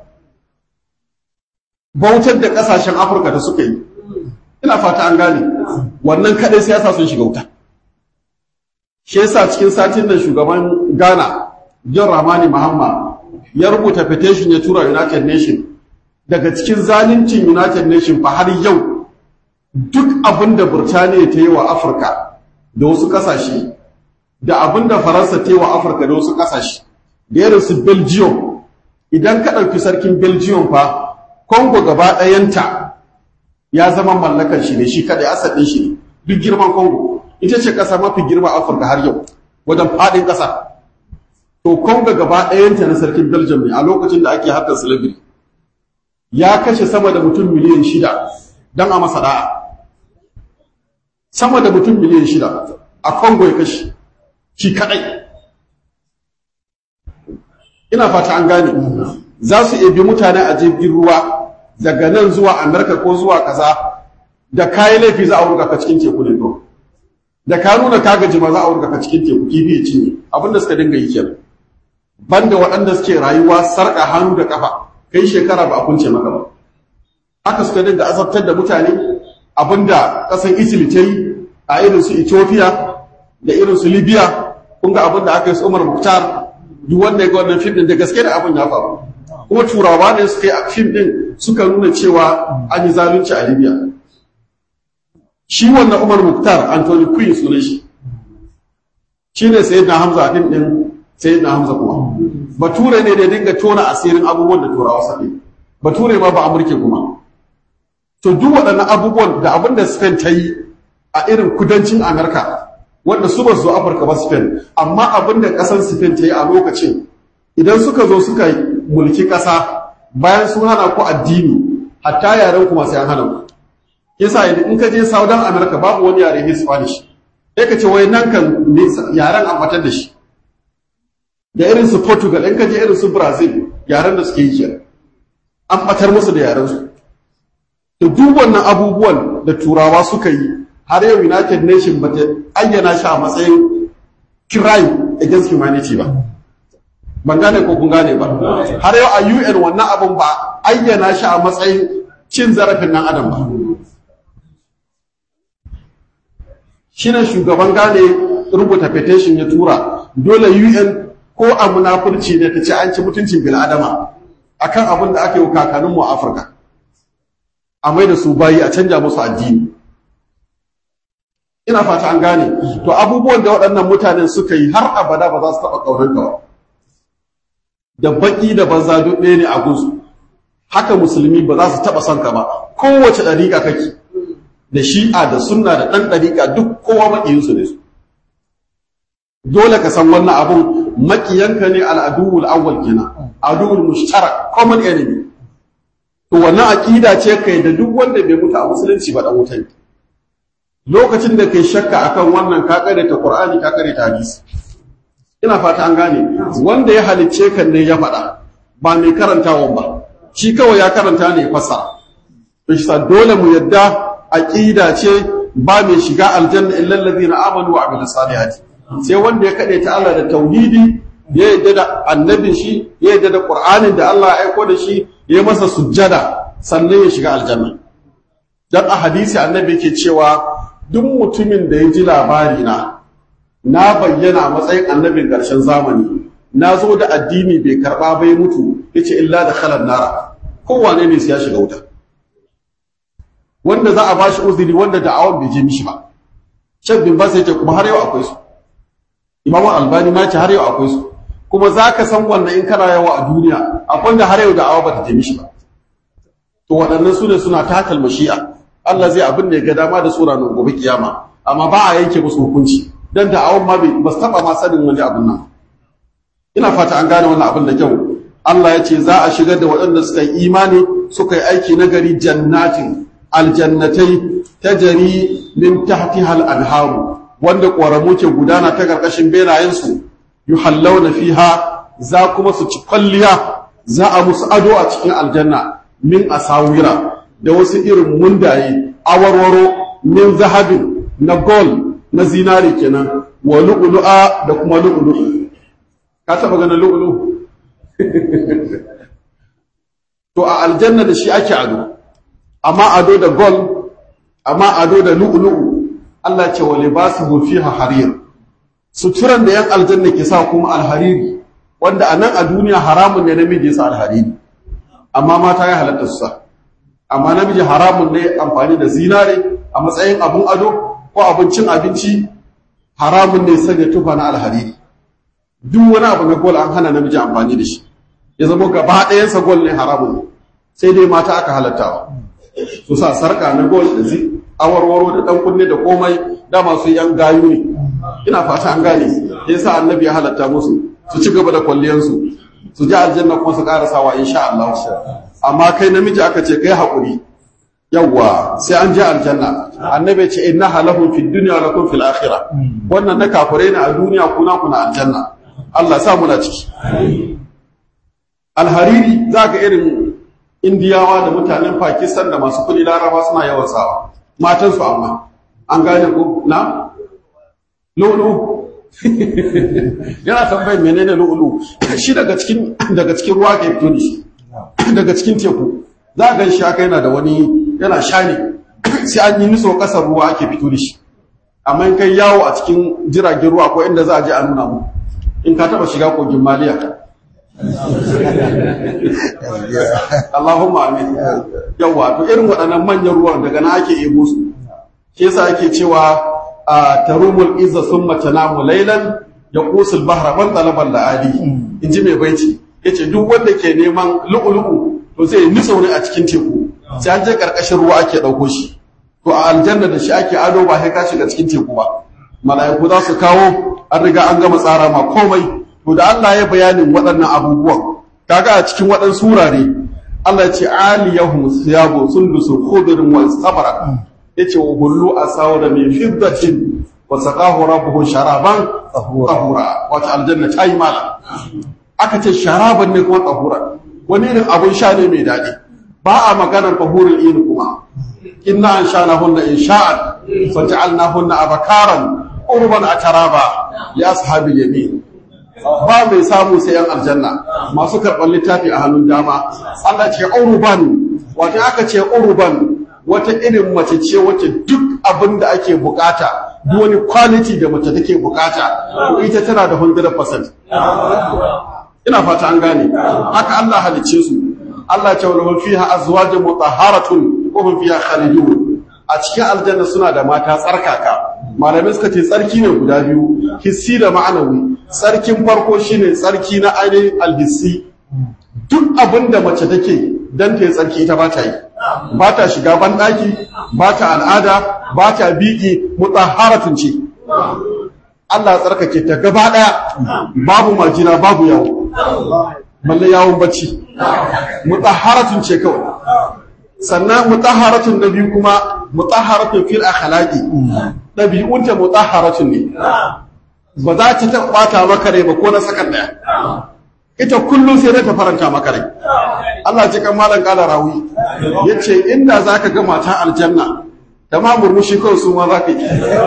bautar da ƙasashen afirka da suka yi ina fata an gane wannan kaɗai sai yasa sun shiga wuta shi yasa cikin satin nan shugaban ghana john ramani mahama ya rubuta petition ya tura united nation daga cikin zaluncin united nation fa har yau duk abin da burtaniya ta yi wa afirka da wasu ƙasashe da abin da faransa ta yi wa afirka da wasu ƙasashe da irin su belgium idan ka ɗauki sarkin belgium fa congo gaba ɗayanta ya zama mallakan shi ne shi kaɗai asadin shi ne duk girman congo ita ce ƙasa mafi girma afirka har yau wajen faɗin ƙasa to congo gaba ɗayanta na sarkin belgium ne a lokacin da ake harkar slavery ya kashe sama da mutum miliyan shida don a masa da'a sama da mutum miliyan shida a congo ya kashe shi kadai ina fata an gane za su ebi mutane a jirgin ruwa daga nan zuwa amurka ko zuwa kaza da kayi laifi za a wurga ka cikin teku ne to da ka nuna ka gaji ma za a wurga ka cikin teku kifi ya cinye abin da suka dinga yi kenan banda waɗanda suke rayuwa sarƙa hannu da ƙafa kai shekara ba a kunce maka ba haka suka dinga azabtar da mutane abinda ƙasar italy ta yi a irin su ethiopia da irin su libya kun ga abin da aka yi su umar muktar duk wanda ya ga wannan fim din da gaske da abin ya faru kuma turawa ne suka yi fim din suka nuna cewa an yi zalunci a libya shi wannan umar muktar anthony queen sunan shi shi ne sayyidina hamza a fim din sayyidina hamza kuma bature ne da ya dinga tona asirin abubuwan da turawa suke bature ma ba amurke kuma to duk waɗannan abubuwan da abin da spain ta yi a irin kudancin amurka wanda su ba su afirka ba spain amma abin da ƙasar spain ta yi a lokacin idan suka zo suka mulki ƙasa bayan sun hana ku addini hatta yaren kuma sai an hana ku yasa in ka je southern america babu wani yare ne spanish sai ka ce wai nan kan yaren an batar da shi da irin su portugal in ka je irin su brazil yaren da suke yi kenan an batar musu da yaren su to duk wannan abubuwan da turawa suka yi har yau united nation ba ta ayyana shi a matsayin crime against humanity ba ban gane ko kun gane ba har yau a un wannan abun ba ayyana shi a matsayin cin zarafin nan adam ba shine shugaban gane rubuta petition ya tura dole un ko a munafurci ne ta ce an ci mutuncin bil'adama akan abin da aka yi kakanninmu a afirka a mai da su bayi a canja musu addini ina fata an gane to abubuwan da waɗannan mutanen suka yi har abada ba za su taɓa ƙaunar ka da baƙi da banza duk ɗaya ne a gunsu haka musulmi ba za su taɓa son ka ba kowace ɗariƙa kake da shi'a da sunna da ɗan ɗariƙa duk kowa maƙiyinsu ne su dole ka san wannan abun maƙiyanka ne al'aduwul awwal kenan aduwul mushtarak common enemy to wannan aƙida ce kai da duk wanda bai mutu a musulunci ba dan wuta ne lokacin da kai shakka akan wannan ka kare ta Qur'ani ka kare ta hadisi ina fata an gane wanda ya halicce kan ne ya faɗa ba mai karantawan ba shi kawai ya karanta ne ya fassara to shi dole mu yadda aqida ce ba mai shiga aljanna illa allazina amanu wa amilus salihati sai wanda ya kade ta Allah da tauhidi ya yadda da annabin shi ya yadda da Qur'anin da Allah ya aiko da shi ya masa sujjada sannan ya shiga aljanna dan a hadisi annabi yake cewa duk mutumin da ya ji labari na na bayyana a matsayin annabin ƙarshen zamani na zo da addini bai karɓa bai mutu yace illa da khalan nara kowane ne sai ya shiga wuta wanda za a bashi uzuri wanda da'awan bai je mishi ba shek bin bas yace kuma har yau akwai su imam albani ma ce har yau akwai su kuma za ka san wannan in kana yawa a duniya akwai da har yau da'awa ba ta je mishi ba to waɗannan su ne suna takal mashi'a Allah zai abin da ya ga dama da sura nan gobe kiyama amma ba a yanke musu hukunci dan da awon ma bai ba su taba ma sanin wani abin nan ina fata an gane wannan abin da kyau Allah ya ce za a shigar da waɗanda suka yi imani suka yi aiki na gari jannatin aljannatai tajari min tahtiha al-anharu wanda ƙoramu ke gudana ta ƙarƙashin benayensu yuhallawna fiha za kuma su ci kwalliya za a musu ado a cikin aljanna min asawira da wasu irin mundaye awarwaro min zahabin na gold na zinari kenan wa lu'lu'a da kuma lu'lu'u ka taba ganin lu'lu'u to a aljanna da shi ake ado amma ado da gold amma ado da lu'lu'u Allah ce wa libasuhu fiha harir suturan da yan aljanna ke sa kuma alhariri wanda a nan a duniya haramun ne namiji ya sa alhariri amma mata ya halatta su sa amma namiji haramun ne amfani da zinare a matsayin abun ado ko abincin abinci haramun ne sanya tufa na alhariri duk wani abu na gol an hana namiji amfani da shi ya zama gaba ɗayansa gol ne haramun ne sai dai mata aka halattawa su sa sarka na gol da zi awarwaro da ɗan kunne da komai da masu yan gayu ne ina fata an gane ya sa annabi ya halatta musu su ci gaba da kwalliyansu su ji aljanna kuma su ƙarasawa insha Allah amma kai namiji aka ce kai haƙuri yawwa sai an je aljanna annabi ce inna halahu fid dunya wa lakum fil akhirah wannan na kafure ne a duniya kuna kuna aljanna Allah sa muna ciki alhariri zaka irin indiyawa da mutanen pakistan da masu kudi laraba suna yawan sawa matan su amma an gane ko na lu'ulu yana tambayin menene lu'ulu shi daga cikin daga cikin ruwa ke fito da shi daga cikin teku za a gan shi haka yana da wani yana shani sai an yi niso kasar ruwa ake fito da shi amma in kai yawo a cikin jiragen ruwa ko inda za a je a nuna mu in ka taba shiga kogin maliya Allahumma amin yawa to irin waɗannan manyan ruwan daga na ake ebo su shi yasa ake cewa a tarumul izza summa tanamu laylan yaqusul bahra man talaban la'adi inji mai baiti yace duk wanda ke neman lu'ulu'u to zai nitsa ne a cikin teku sai an je karkashin ruwa ake dauko shi to a aljanna da shi ake ado ba sai ka shiga cikin teku ba mala'iku za su kawo an riga an gama tsara ma komai to da Allah ya bayanin waɗannan abubuwan kaga a cikin waɗansu wurare Allah ya ce aliyahum siyabu sundusu khudrun wa istabara yace wa hullu asawra min fiddatin wa saqahu rabbuhu sharaban tahura wata aljanna ta yi mala aka ce sharaban ne kuma tahura wani irin abun sha ne mai daɗi ba a maganar tahurul ini kuma inna an sha hunna in sha'an fa ja'alna hunna abakaran urban ataraba ya ashabil yamin ba mai samu sai yan aljanna masu karɓar littafi a hannun dama Allah ce urban wata aka ce urban wata irin mace ce wacce duk abin da ake bukata duk wani quality da mace take bukata to ita tana da 100% ina fata an gane haka Allah halicce su Allah ce wala fiha azwajun mutahharatun wa hum fiha khalidun a cikin aljanna suna da mata tsarkaka malamai suka ce tsarki ne guda biyu hissi da ma'anawi tsarkin farko shine tsarki na ainihin alhissi duk abin da mace take dan ta yi tsarki ita ba ta yi ba ta shiga banɗaki ba ta al'ada ba ta biƙi mutahharatun ce Allah ya tsarkake ta gaba ɗaya babu majina babu yawo balle yawon bacci mutahharatun ce kawai sannan mutahharatun na biyu kuma mutahharatun fil akhlaqi dabi'unta mutahharatun ne ba za ta tabbata maka rai ba ko na sakan daya ita kullum sai ta faranta maka rai Allah ji kan malam kala rawi yace inda zaka ga mata aljanna da ma murmushi kawai su ma zaka yi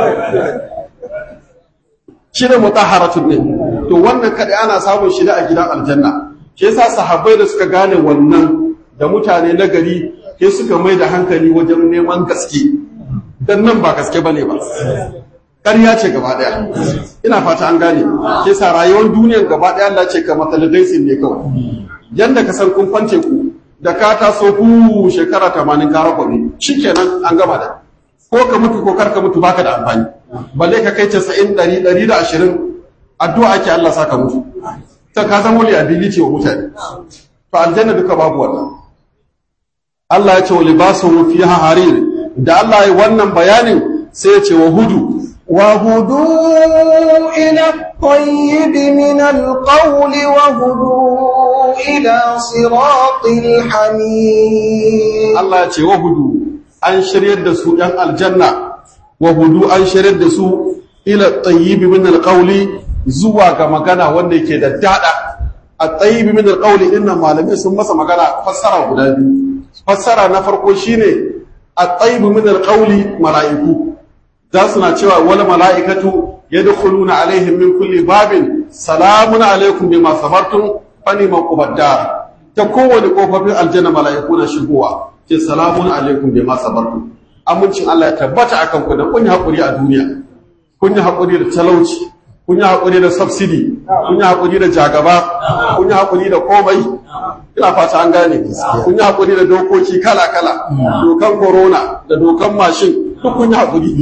shi ne mutahharatun ne to wannan kadai ana samun shi da a gidan aljanna shi yasa sahabbai da suka gane wannan da mutane na gari ke suka mai da hankali wajen neman gaske dan nan ba gaske bane ba ƙarya ce gaba ɗaya ina fata an gane ke sa rayuwar duniyar gaba ɗaya Allah ce ka matalidaisin ne kawai yanda ka san kun kwance ku da ka taso ku shekara tamanin ka rakwabe shikenan an gama da ko ka mutu ko kar ka mutu baka da amfani balle ka kai casa'in ɗari ɗari da ashirin addu'a ake Allah sa ka mutu ta ka zama liability wa mutane to aljanna duka babu wannan Allah ya ce wa libasun fiha harir da Allah ya wannan bayanin sai ya ce wa hudu وهدوا إلى الطيب من القول وهدوا إلى صراط الحميد Allah ya ce wa hudu an shiryar da su ‘yan aljanna wa hudu an shiryar da su ila tsayibi min alƙauli zuwa ga magana wanda yake da daɗa a tsayibi min alƙauli ɗin nan malamai sun masa magana fassara guda biyu fassara na farko shine a tsayibi min alƙauli mala'iku za su na cewa wani mala'ikatu ya dukuluna alaihim min kulli babin salamun alaikum bima sabartum fani maƙubadda ta kowane ƙofofin aljanna mala'iku na shigowa ce salamun alaikum bima sabartum amincin Allah ya tabbata akan ku da kun yi haƙuri a duniya kun yi haƙuri da talauci kun yi haƙuri da subsidy kun yi haƙuri da jagaba kun yi haƙuri da komai ina fata an gane kun yi haƙuri da dokoki kala-kala dokan corona da dokan mashin duk kun yi haƙuri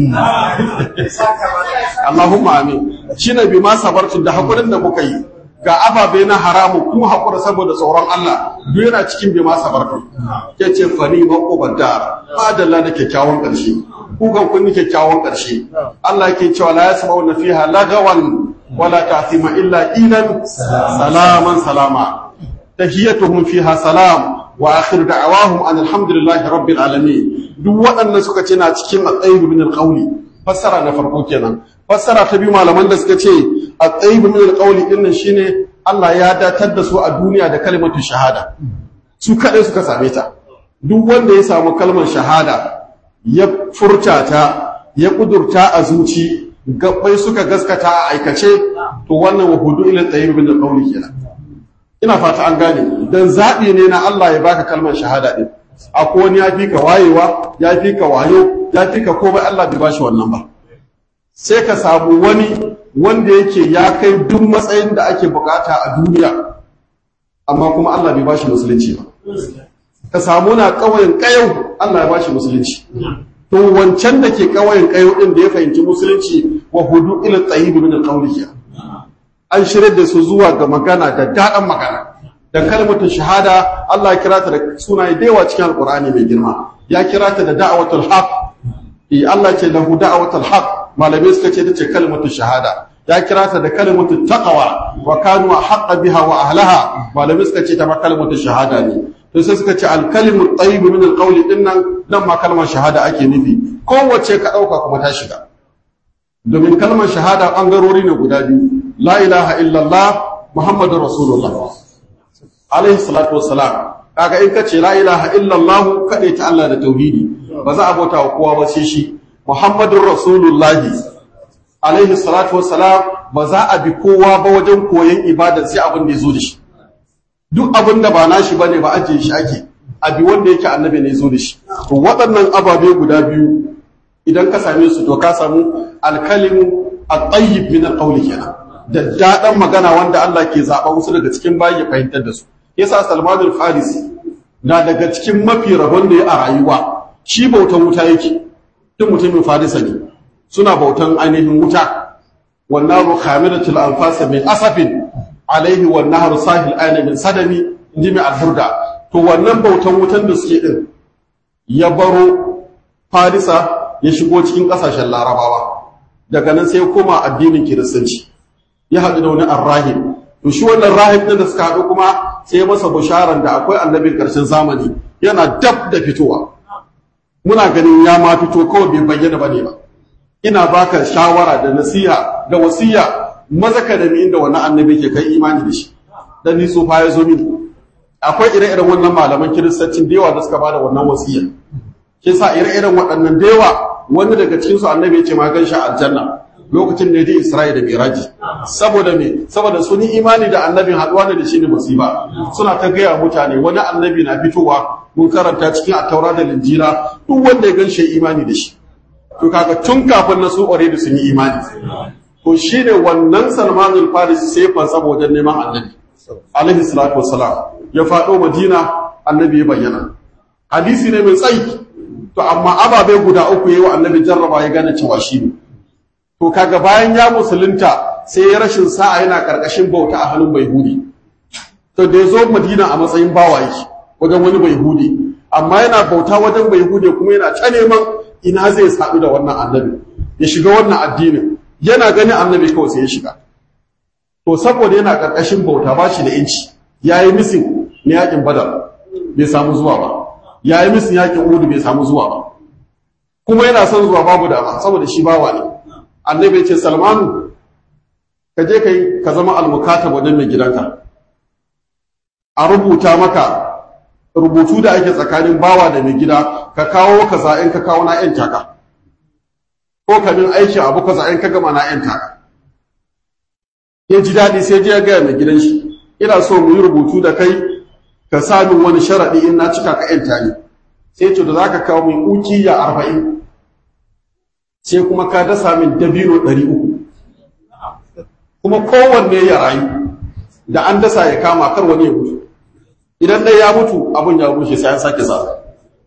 Allahumma amin shi ne bi ma sabartun da haƙurin da muka yi ga ababe na haramu kuma haƙura saboda tsoron Allah duk yana cikin bi ma sabartun ke ce fani maƙobar da adalla na kyakkyawan ƙarshe kukan kun yi kyakkyawan ƙarshe Allah ke cewa la yasma'u na fiha lagawan wala ta'thima illa ilan salaman salama tahiyatuhum fiha salam wa akhiru da'awahum an alhamdulillahi rabbil alamin duk waɗannan suka ce na cikin at-tayyib min al-qawli fassara na farko kenan fassara ta biyu malaman da suka ce at-tayyib min al-qawli din nan shine Allah ya datar da su a duniya da kalmatu shahada su kadai suka same ta duk wanda ya samu kalmar shahada ya furta ta ya kudurta a zuci gabbai suka gaskata a aikace to wannan wa hudu ila tayyib min alqawli kenan ina fata an gane dan zabi ne na Allah ya baka kalmar shahada din akwai wani ya fi ka wayewa ya fi ka wayo ya fi ka komai Allah bai bashi wannan ba sai ka samu wani wanda yake ya kai duk matsayin da ake bukata a duniya amma kuma Allah bai bashi musulunci ba ka samu na ƙauyen ƙayau Allah ya bashi musulunci to wancan da ke ƙauyen ƙayau din da ya fahimci musulunci wa hudu ila tayyib min alqawli an shirya da su zuwa ga magana da daɗan magana da kalmatu shahada Allah ya kira ta da sunaye da yawa cikin alqur'ani mai girma ya kira ta da da'watul haq eh Allah ce lahu da'watul haq malamai suka ce tace kalmatu shahada ya kira ta da kalmatu taqwa wa kanu haqqa biha wa ahlaha malamai suka ce ta ma kalmatu shahada ne to sai suka ce al kalimu tayyib min al qawli din nan nan ma kalmar shahada ake nufi kowace ka dauka kuma ta shiga domin kalmar shahada bangarori ne guda biyu la ilaha illallah muhammadur rasulullah alaihi salatu wassalam kaga in kace la ilaha illallah kade ta Allah da tauhidi ba za a bauta wa kowa ba sai shi muhammadur rasulullah alaihi salatu wassalam ba za a bi kowa ba wajen koyon ibada sai abin da yazo da shi duk abin da ba nashi bane ba ajiye shi ake abi wanda yake annabi ne zo da shi to waɗannan ababe guda biyu idan ka same su to ka samu alkalimu at-tayyib min al-qawli kenan da daɗan magana wanda Allah ke zaɓa wasu daga cikin bayi ya fahimtar da su yasa Salman al-Farisi na daga cikin mafi rabon da ya a rayuwa shi bautan wuta yake duk mutumin Farisa ne suna bautan ainihin wuta wannan ru khamilatul anfas min asafin alaihi wan nahru sahil ayna min sadami inji mai al-burda to wannan bautan wutan da suke din ya baro Farisa ya shigo cikin ƙasashen Larabawa daga nan sai ya koma addinin Kiristanci ya haɗu da wani arrahim to shi wannan rahim ɗin da suka haɗu kuma sai masa bisharan da akwai annabin ƙarshen zamani yana dab da fitowa muna ganin ya ma fito kawai bai bayyana ba ne ba ina baka shawara da nasiha da wasiya maza ka da mi inda wannan annabi ke kai imani da shi dan ni tsufa ya zo mini akwai ire-iren wannan malaman kiristancin da yawa da suka bada wannan wasiya ke sa ire-iren waɗannan da yawa wani daga cikinsu annabi ya ce ma gan shi aljanna lokacin da ya je Isra'ila da Miraji saboda me saboda sun yi imani da annabin haduwa ne da shi ne musiba suna ta gaya mutane wani annabi na fitowa mun karanta cikin attaura da linjira duk wanda ya gan shi imani da shi to kaga tun kafin na su da sun yi imani to shine wannan Salman al-Farisi sai fa saboda neman annabi alaihi salatu wassalam ya faɗo Madina annabi ya bayyana hadisi ne mai tsayi to amma ababe guda uku yayi wa annabi jarraba ya gane cewa shi ne to kaga bayan ya musulunta sai ya rashin sa'a yana karkashin bauta a hannun baihudi to da ya zo madina a matsayin bawa yake wajen wani baihudi amma yana bauta wajen baihudi kuma yana ta neman ina zai sadu da wannan annabi ya shiga wannan addinin yana ganin annabi kawai sai ya shiga to saboda yana karkashin bauta ba shi da inci yayi misin na yakin badar bai samu zuwa ba yayi misin yakin uhud bai samu zuwa ba kuma yana son zuwa babu dama saboda shi bawa ne annabi ce salmanu ka je kai ka zama almukatab wajen mai gidanka a rubuta maka rubutu da ake tsakanin bawa da mai gida ka kawo kaza in ka kawo na yan taka ko ka min aiki abu kaza in ka gama na yan taka ya ji daɗi sai je ya gaya mai gidan shi ina so mu yi rubutu da kai ka sa min wani sharaɗi in na cika ka yan tani sai ce da za ka kawo min ukiya arba'in sai kuma ka dasa min dabino ɗari uku kuma kowanne ya rayu da an dasa ya kama kar wani ya mutu idan ɗaya ya mutu abin ya rushe sai an sake sa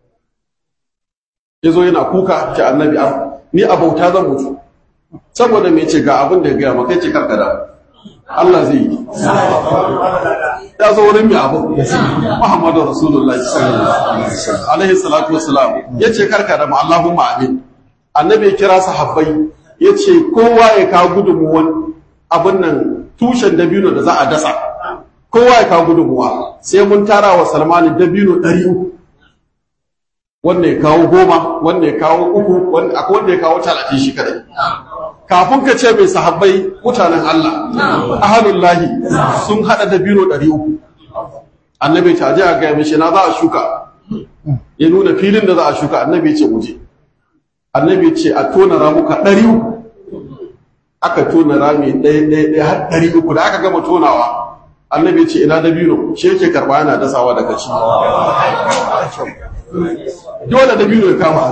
ya zo yana kuka ce annabi ni a bauta zan mutu saboda mai ce ga abin da ya gaya maka ce karkada Allah zai yi ya zo wurin mai abu Muhammadu Rasulullah alaihi salatu wassalam ya ce karkada ma Allahumma amin annabi ya kira sahabbai ya ce kowa ya kawo gudunmuwan abin nan tushen dabino da za a dasa kowa ya kawo gudunmuwa sai mun tara wa salmani dabino ɗari uku wanda ya kawo goma wanda ya kawo uku akwai wanda ya kawo talatin shi kadai kafin ka ce mai sahabbai mutanen Allah ahalullahi sun haɗa dabino ɗari uku annabi ta je a gaya mishi na za a shuka ya nuna filin da za a shuka annabi ce muje annabi ce a tona ramuka ɗari uku aka tona rami ɗaya ɗaya ɗaya har ɗari uku da aka gama tonawa annabi ce ina dabino shi yake karɓa yana dasawa daga ci dole dabino ya kama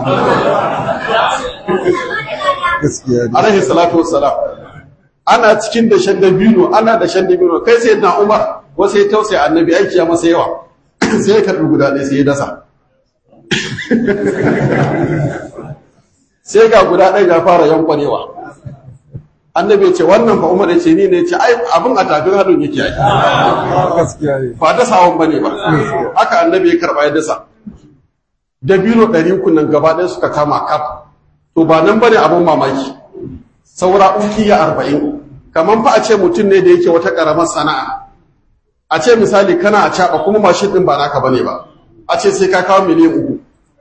gaskiya ne alaihi salatu wassalam ana cikin dashen dabino ana dashen dabino kai sai na umar wasu ya tausaya annabi aiki ya masa yawa sai ya karɓi guda ɗaya sai ya dasa sai ga guda ɗaya ya fara yankwanewa annabi ya ce wannan fa umar ya ce ni ne ya ce ai abin a tafin hannun yake ai gaskiya ne ba dasawan bane ba haka annabi ya karɓa ya dasa dabino ɗari uku nan gaba ɗaya suka kama kaf to ba nan bane abin mamaki saura ukiya arba'in kamar fa a ce mutum ne da yake wata ƙaramar sana'a a ce misali kana a caɓa kuma mashin ɗin ba naka bane ba a ce sai ka kawo miliyan uku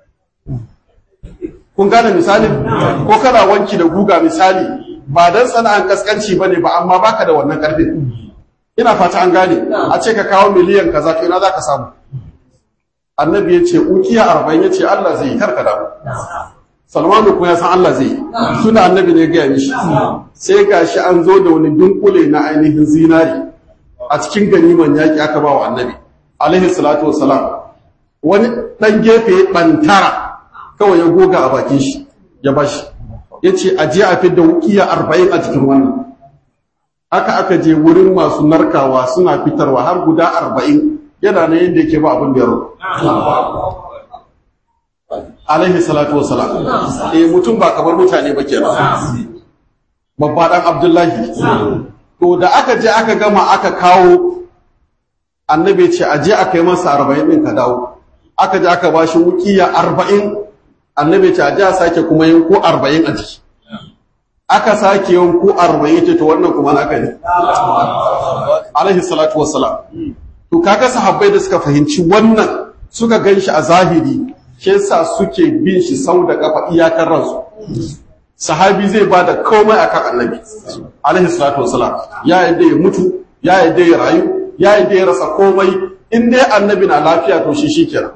kun gane misali ko kana wanki da guga misali ba dan sana'an kaskanci bane ba amma baka da wannan karfin ina fata an gane a ce ka kawo miliyan kaza to ina zaka samu annabi ya ce ukiya arba'in ya ce Allah zai yi karka damu salmanu kuma ya san Allah zai yi suna annabi ne gaya mishi sai gashi an zo da wani dunkule na ainihin zinari a cikin ganiman yaki aka ba wa annabi alaihi salatu wassalam wani dan gefe bantara kawai ya goga a bakin shi ya bashi ya ce a je a fidda wukiya arba'in a cikin wannan aka aka je wurin masu narkawa suna fitarwa har guda arba'in yana na yadda yake ba abin da yaro alaihi salatu wasalam eh mutum ba kamar mutane ba kenan babba dan abdullahi to da aka je aka gama aka kawo annabi ce a je aka yi masa arba'in din ka dawo aka je aka bashi wukiya arba'in annabi ce a ji a sake kuma yanko arba'in a jiki aka sake yanko arba'in ce to wannan kuma naka ne alaihi salatu wassalam to kaga sahabbai da suka fahimci wannan suka gan shi a zahiri shi yasa suke bin shi sau da kafa iyakar ransu sahabi zai ba da komai akan annabi alaihi salatu wassalam ya yadda ya mutu ya yadda ya rayu ya yadda ya rasa komai in dai annabi na lafiya to shi shikenan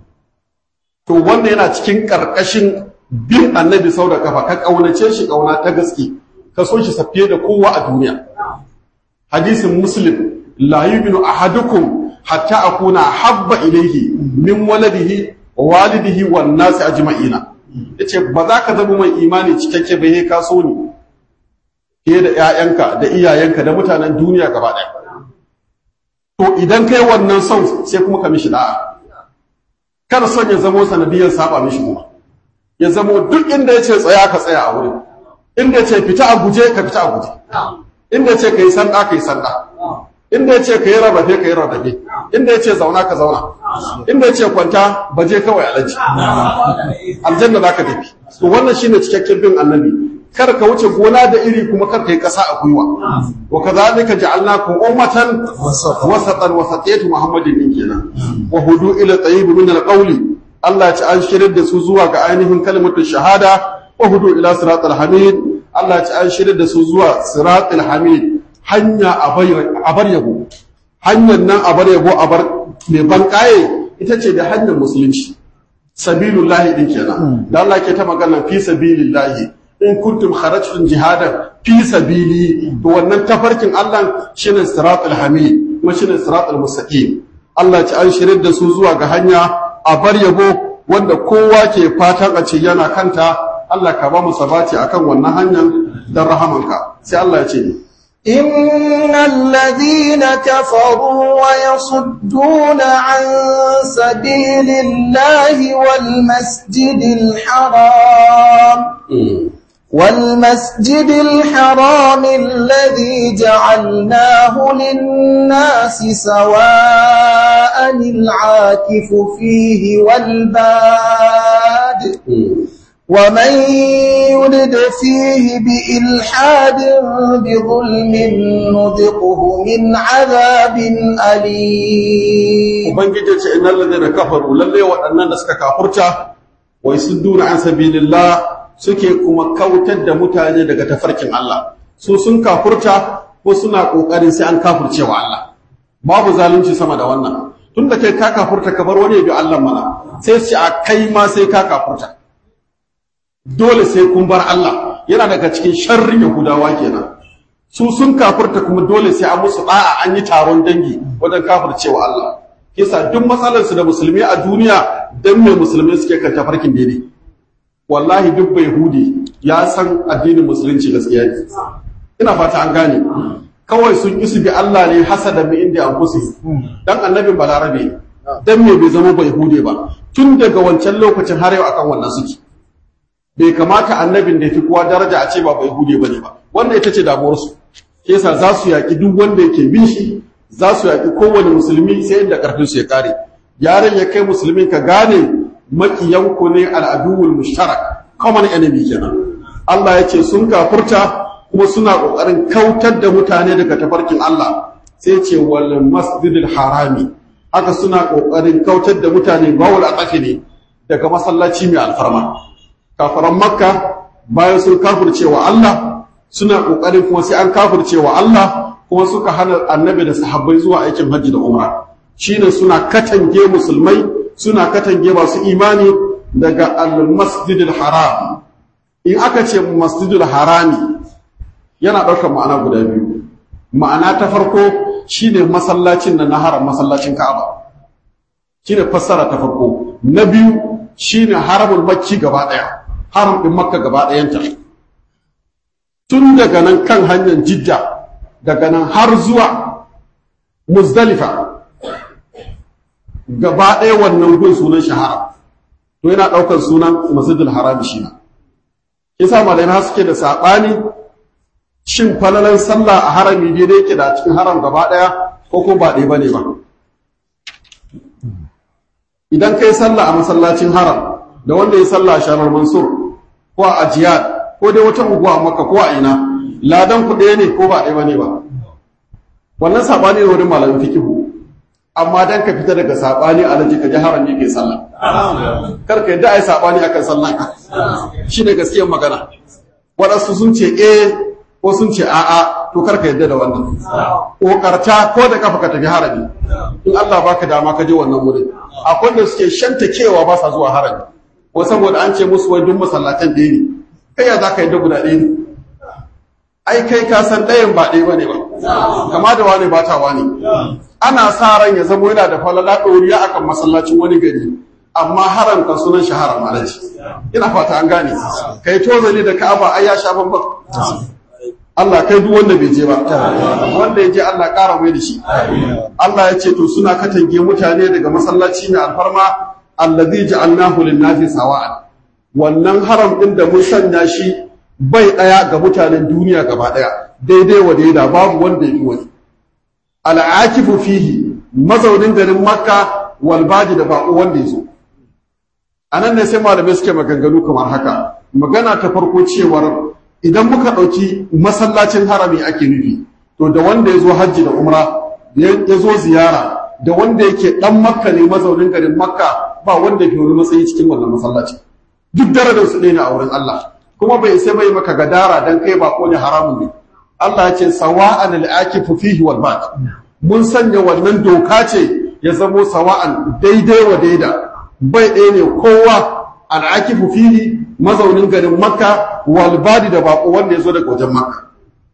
to wanda yana cikin ƙarƙashin bin annabi sau da kafa ka ƙaunace shi ƙauna ta gaske ka so shi safiye da kowa a duniya hadisin muslim la yu'minu ahadukum hatta akuna habba ilayhi min waladihi wa walidihi wan nasi ajma'ina yace ba za ka zama mai imani cikakke ba he ka so ni fiye da ƴaƴanka da iyayenka da mutanen duniya gaba ɗaya to idan kai wannan son sai kuma ka mishi da'a kar son ya zamo sanadiyar saba mishi kuma ya zamo duk inda ya ce tsaya ka tsaya a wurin inda ya ce fita a guje ka fita a guje inda ya ce ka yi sanda ka yi sanda inda ya ce ka yi rarrafe ka yi rarrafe inda ya ce zauna ka zauna inda ya ce kwanta baje kawai alaji aljanna za ka tafi to wannan shine cikakken bin annabi kar ka wuce gona da iri kuma kar ka yi ƙasa a gwiwa wa kadhalika ja'alnakum ummatan wasatan wasatiyatu muhammadin din kenan wa hudu ila tayyib min alqawli Allah ya ci an shirin da su zuwa ga ainihin kalmatu shahada wa hudu ila siratal hamid Allah ya ci an shirin da su zuwa siratal hamid hanya a bar yabo hanyar nan a bar yabo a bar mai ban kaye ita ce da hanyar musulunci sabilullahi din kenan da Allah ke ta magana fi sabilillahi in kuntum kharajtum jihadan fi sabili to wannan tafarkin Allah shine siratul hamid kuma shine siratul mustaqim Allah ya an shirin da su zuwa ga hanya a bar yabo wanda kowa ke fatan a ce yana kanta Allah ka ba mu sabati akan wannan hanyar dan rahamanka sai Allah ya ce ni إن الذين كفروا ويصدون عن سبيل الله والمسجد الحرام والمسجد الحرام الذي جعلناه للناس سواء العاكف فيه والباد ومن يرد فيه بإلحاد بظلم نذقه من عذاب أليم ubangiji ce innal ladina kafaru lalle waɗannan da suka kafurta wa yasudduna an sabilillah suke kuma kautar da mutane daga tafarkin Allah su sun kafurta ko suna kokarin sai an kafurce wa Allah babu zalunci sama da wannan tunda kai ka kafurta ka bar wani ya bi Allah mana sai su a kai ma sai ka kafurta dole sai kun bar Allah yana daga cikin sharrin yahudawa kenan su sun kafirta kuma dole sai an musu da'a an yi taron dangi wajen kafircewa Allah kisa duk matsalarsu da musulmi a duniya dan me musulmi suke kan tafarkin daidai wallahi duk bai hudi ya san addinin musulunci gaskiya ne ina fata an gane kawai sun isu bi Allah ne hasada mi inda an kusi dan annabin balarabe dan me bai zama bai hude ba tun daga wancan lokacin har yau akan wannan suke bai kamata annabin da fi kowa daraja a ce ba bai hude bane ba wannan ita ce damuwar su yasa za su yaki duk wanda yake bin shi za su yaki kowane musulmi sai inda karfin su ya kare yaran ya kai musulmin ka gane makiyanku ne al'aduwul mushtarak common enemy kenan Allah ya ce sun kafurta kuma suna ƙoƙarin kautar da mutane daga tafarkin Allah sai ce wal masjidil harami haka suna ƙoƙarin kautar da mutane bawul a ne daga masallaci mai alfarma kafaran makka bayan sun kafirce wa Allah suna ƙoƙarin kuma sai an kafirce wa Allah kuma suka hana annabi da sahabbai zuwa aikin hajji da umra shine suna katange musulmai suna katange masu imani daga al-masjidil haram in aka ce masjidil harami yana ɗaukar ma'ana guda biyu ma'ana ta farko shine masallacin da na haram masallacin ka'aba shine fassara ta farko na biyu shine haramul makki gaba ɗaya haram ɗin makka gaba ɗayanta tun daga nan kan hanyar jidda daga nan har zuwa muzdalifa gaba ɗaya wannan gun sunan shahara to yana ɗaukar sunan masjidul haram shi na kisa malamai suke da saɓani shin falalan sallah a harami ne da yake da cikin haram gaba ɗaya ko kuma ba ɗaya bane ba idan kai sallah a masallacin haram da wanda ya sallah a shanar mansur ko a ajiyar ko dai wata unguwa a makka ko a ina ladan ku ɗaya ne ko ba ɗaya bane ba wannan saɓani ne wurin malamin fikihu amma dan ka fita daga saɓani a laji ka ji haram ne kai sallah kar ka yadda ai saɓani akan sallah shine gaskiyar magana waɗansu sun ce eh ko sun ce a'a to karka yadda da wannan kokarta ko da kafa ka tafi harami in Allah baka dama ka je wannan wurin akwai da suke shanta kewa ba sa zuwa harami ko saboda an ce musu wai duk masallatan ɗaya ne kai ya za ka yadda guda ɗaya ne ai kai ka san ɗayan ba ɗaya bane ba kama da wani ba ta wani ana sa ran ya zama yana da falala ɗoriya akan masallacin wani gari amma haram kan sunan shi haram alaji ina fata an gane kai tozali da ka'aba ai ya sha bambam Allah kai duk wanda bai je ba wanda ya je Allah ƙara mai da shi Allah ya ce to suna katange mutane daga masallaci mai alfarma allazi ja'alnahu lin-nasi sawa'an wannan haram din da mun sanya shi bai daya ga mutanen duniya gaba daya daidai wa daida babu wanda yi wani al'akifu fihi mazaunin garin makka wal baji da bako wanda yazo anan ne sai malamai suke maganganu kamar haka magana ta farko cewar idan muka ɗauki masallacin harami ake nufi to da wanda ya zo hajji da umra ya zo ziyara da wanda yake ɗan makka ne mazaunin garin makka ba wanda ke wani matsayi cikin wannan masallaci duk darajar su ɗaya ne a wurin Allah kuma bai sai bai maka gadara dan kai ba ne haramun ne Allah ya ce sawa'an al-akifu fihi wal bad mun sanya wannan doka ce ya zamo sawa'an daidai wa daida bai ɗaya ne kowa al'akifu fihi mazaunin garin makka walbadi da bako wanda ya zo daga wajen makka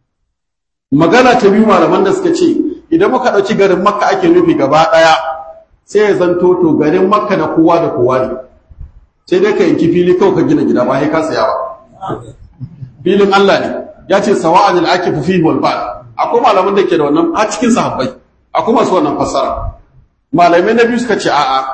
magana ta biyu malaman da suka ce idan muka ɗauki garin makka ake nufi gaba ɗaya sai ya zanto to garin makka na kowa da kowa ne sai dai ka yanki fili kawai ka gina gida ba ya ka saya ba filin Allah ne ya ce sawa'an al'akifu fihi walbad akwai malaman da ke da wannan a cikin sahabbai akwai masu wannan fassara malamai na biyu suka ce a'a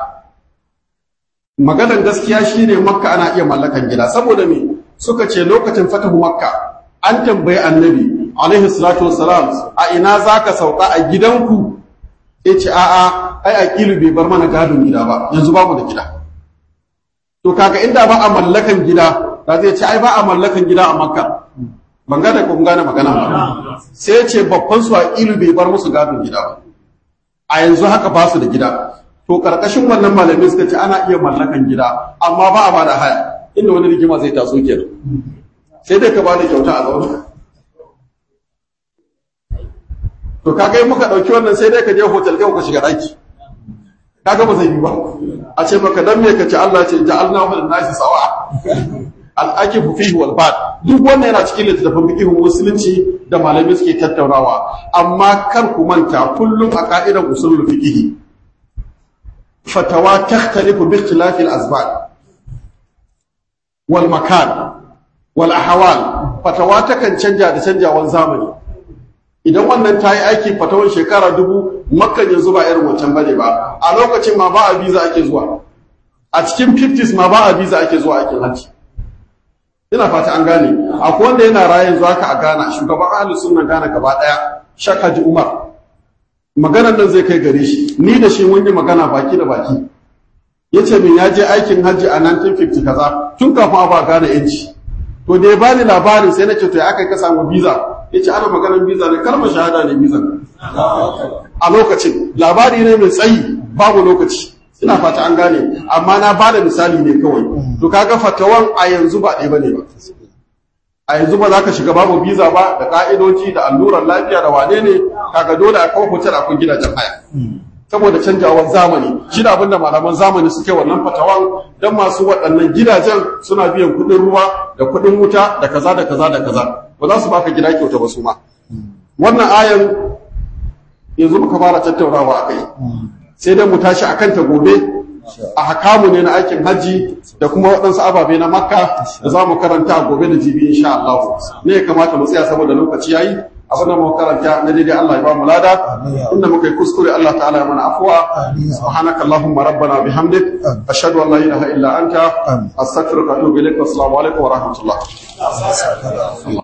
maganar gaskiya shine makka ana iya mallakan gida saboda me suka ce lokacin fatahu makka an tambayi annabi alaihi salatu wassalam a ina zaka sauka a gidanku ya ce a'a ai aqilu bai bar mana gadon gida ba yanzu babu da gida to kaga inda ba a mallakan gida da zai ce ai ba a mallakan gida a makka ban gane ko kun gane magana ba sai ya ce babban su aqilu bai bar musu gadon gida ba a yanzu haka ba su da gida to karkashin wannan malamai suka ce ana iya mallakan gida amma ba a bada haya inda wani rigima zai taso kenan sai dai ka bada kyauta a zaune to kaga in muka dauki wannan sai dai ka je hotel kai ka shiga daki kaga ba zai yi ba a ce maka dan me kace Allah ce ja'alna wa nasi sawa al-akifu fihi wal bad duk wannan yana cikin littattafan fiqhun musulunci da malamai suke tattaunawa amma kar ku manta kullum a ka'idar usulul fiqh fatawa takhtalifu bi ikhtilafi al-azman wal makan wal ahwal fatawa takan canja da canjawan zamani idan wannan ta yi aiki fatawan shekara dubu makkan yanzu ba irin wancan bane ba a lokacin ma ba a biza ake zuwa a cikin 50s ma ba a biza ake zuwa aikin hajji ina fata an gane akwai wanda yana rayan zuwa ka a Ghana shugaban ahlus sunna Ghana gaba daya Shak Haji Umar maganar nan zai kai gare shi ni da shi mun yi magana baki da baki yace min ya je aikin hajji a 1950 kaza tun kafin a ba Ghana yanci to da ya bani labarin sai nace to ya aka ka samu visa yace ana maganar visa ne kalmar shahada ne visa a lokacin labari ne mai tsayi babu lokaci ina fata an gane amma na ba da misali ne kawai to kaga fatawan a yanzu ba ɗaya bane ba a yanzu ba za ka shiga babu biza ba da ka'idoji da allurar lafiya da wane ne kaga dole a kawo hotel akwai gidajen haya saboda canjawar zamani shi da abinda malaman zamani suke wannan fatawan don masu waɗannan gidajen suna biyan kuɗin ruwa da kuɗin wuta da kaza da kaza da kaza ba za su baka gida kyauta ba su ma wannan ayan yanzu muka fara tattaunawa a kai sai dai mu tashi a kanta gobe a hakamu ne na aikin hajji da kuma waɗansu ababe na makka da za mu karanta gobe da jibi insha Allah ne ya kamata mu tsaya saboda lokaci yayi abin da mu karanta na daidai Allah ya ba mu lada inda muka yi kuskure Allah ta'ala ya mana afwa subhanaka allahumma rabbana bihamdik ashhadu an la ilaha illa anta astaghfiruka wa atubu ilaik assalamu alaikum wa rahmatullah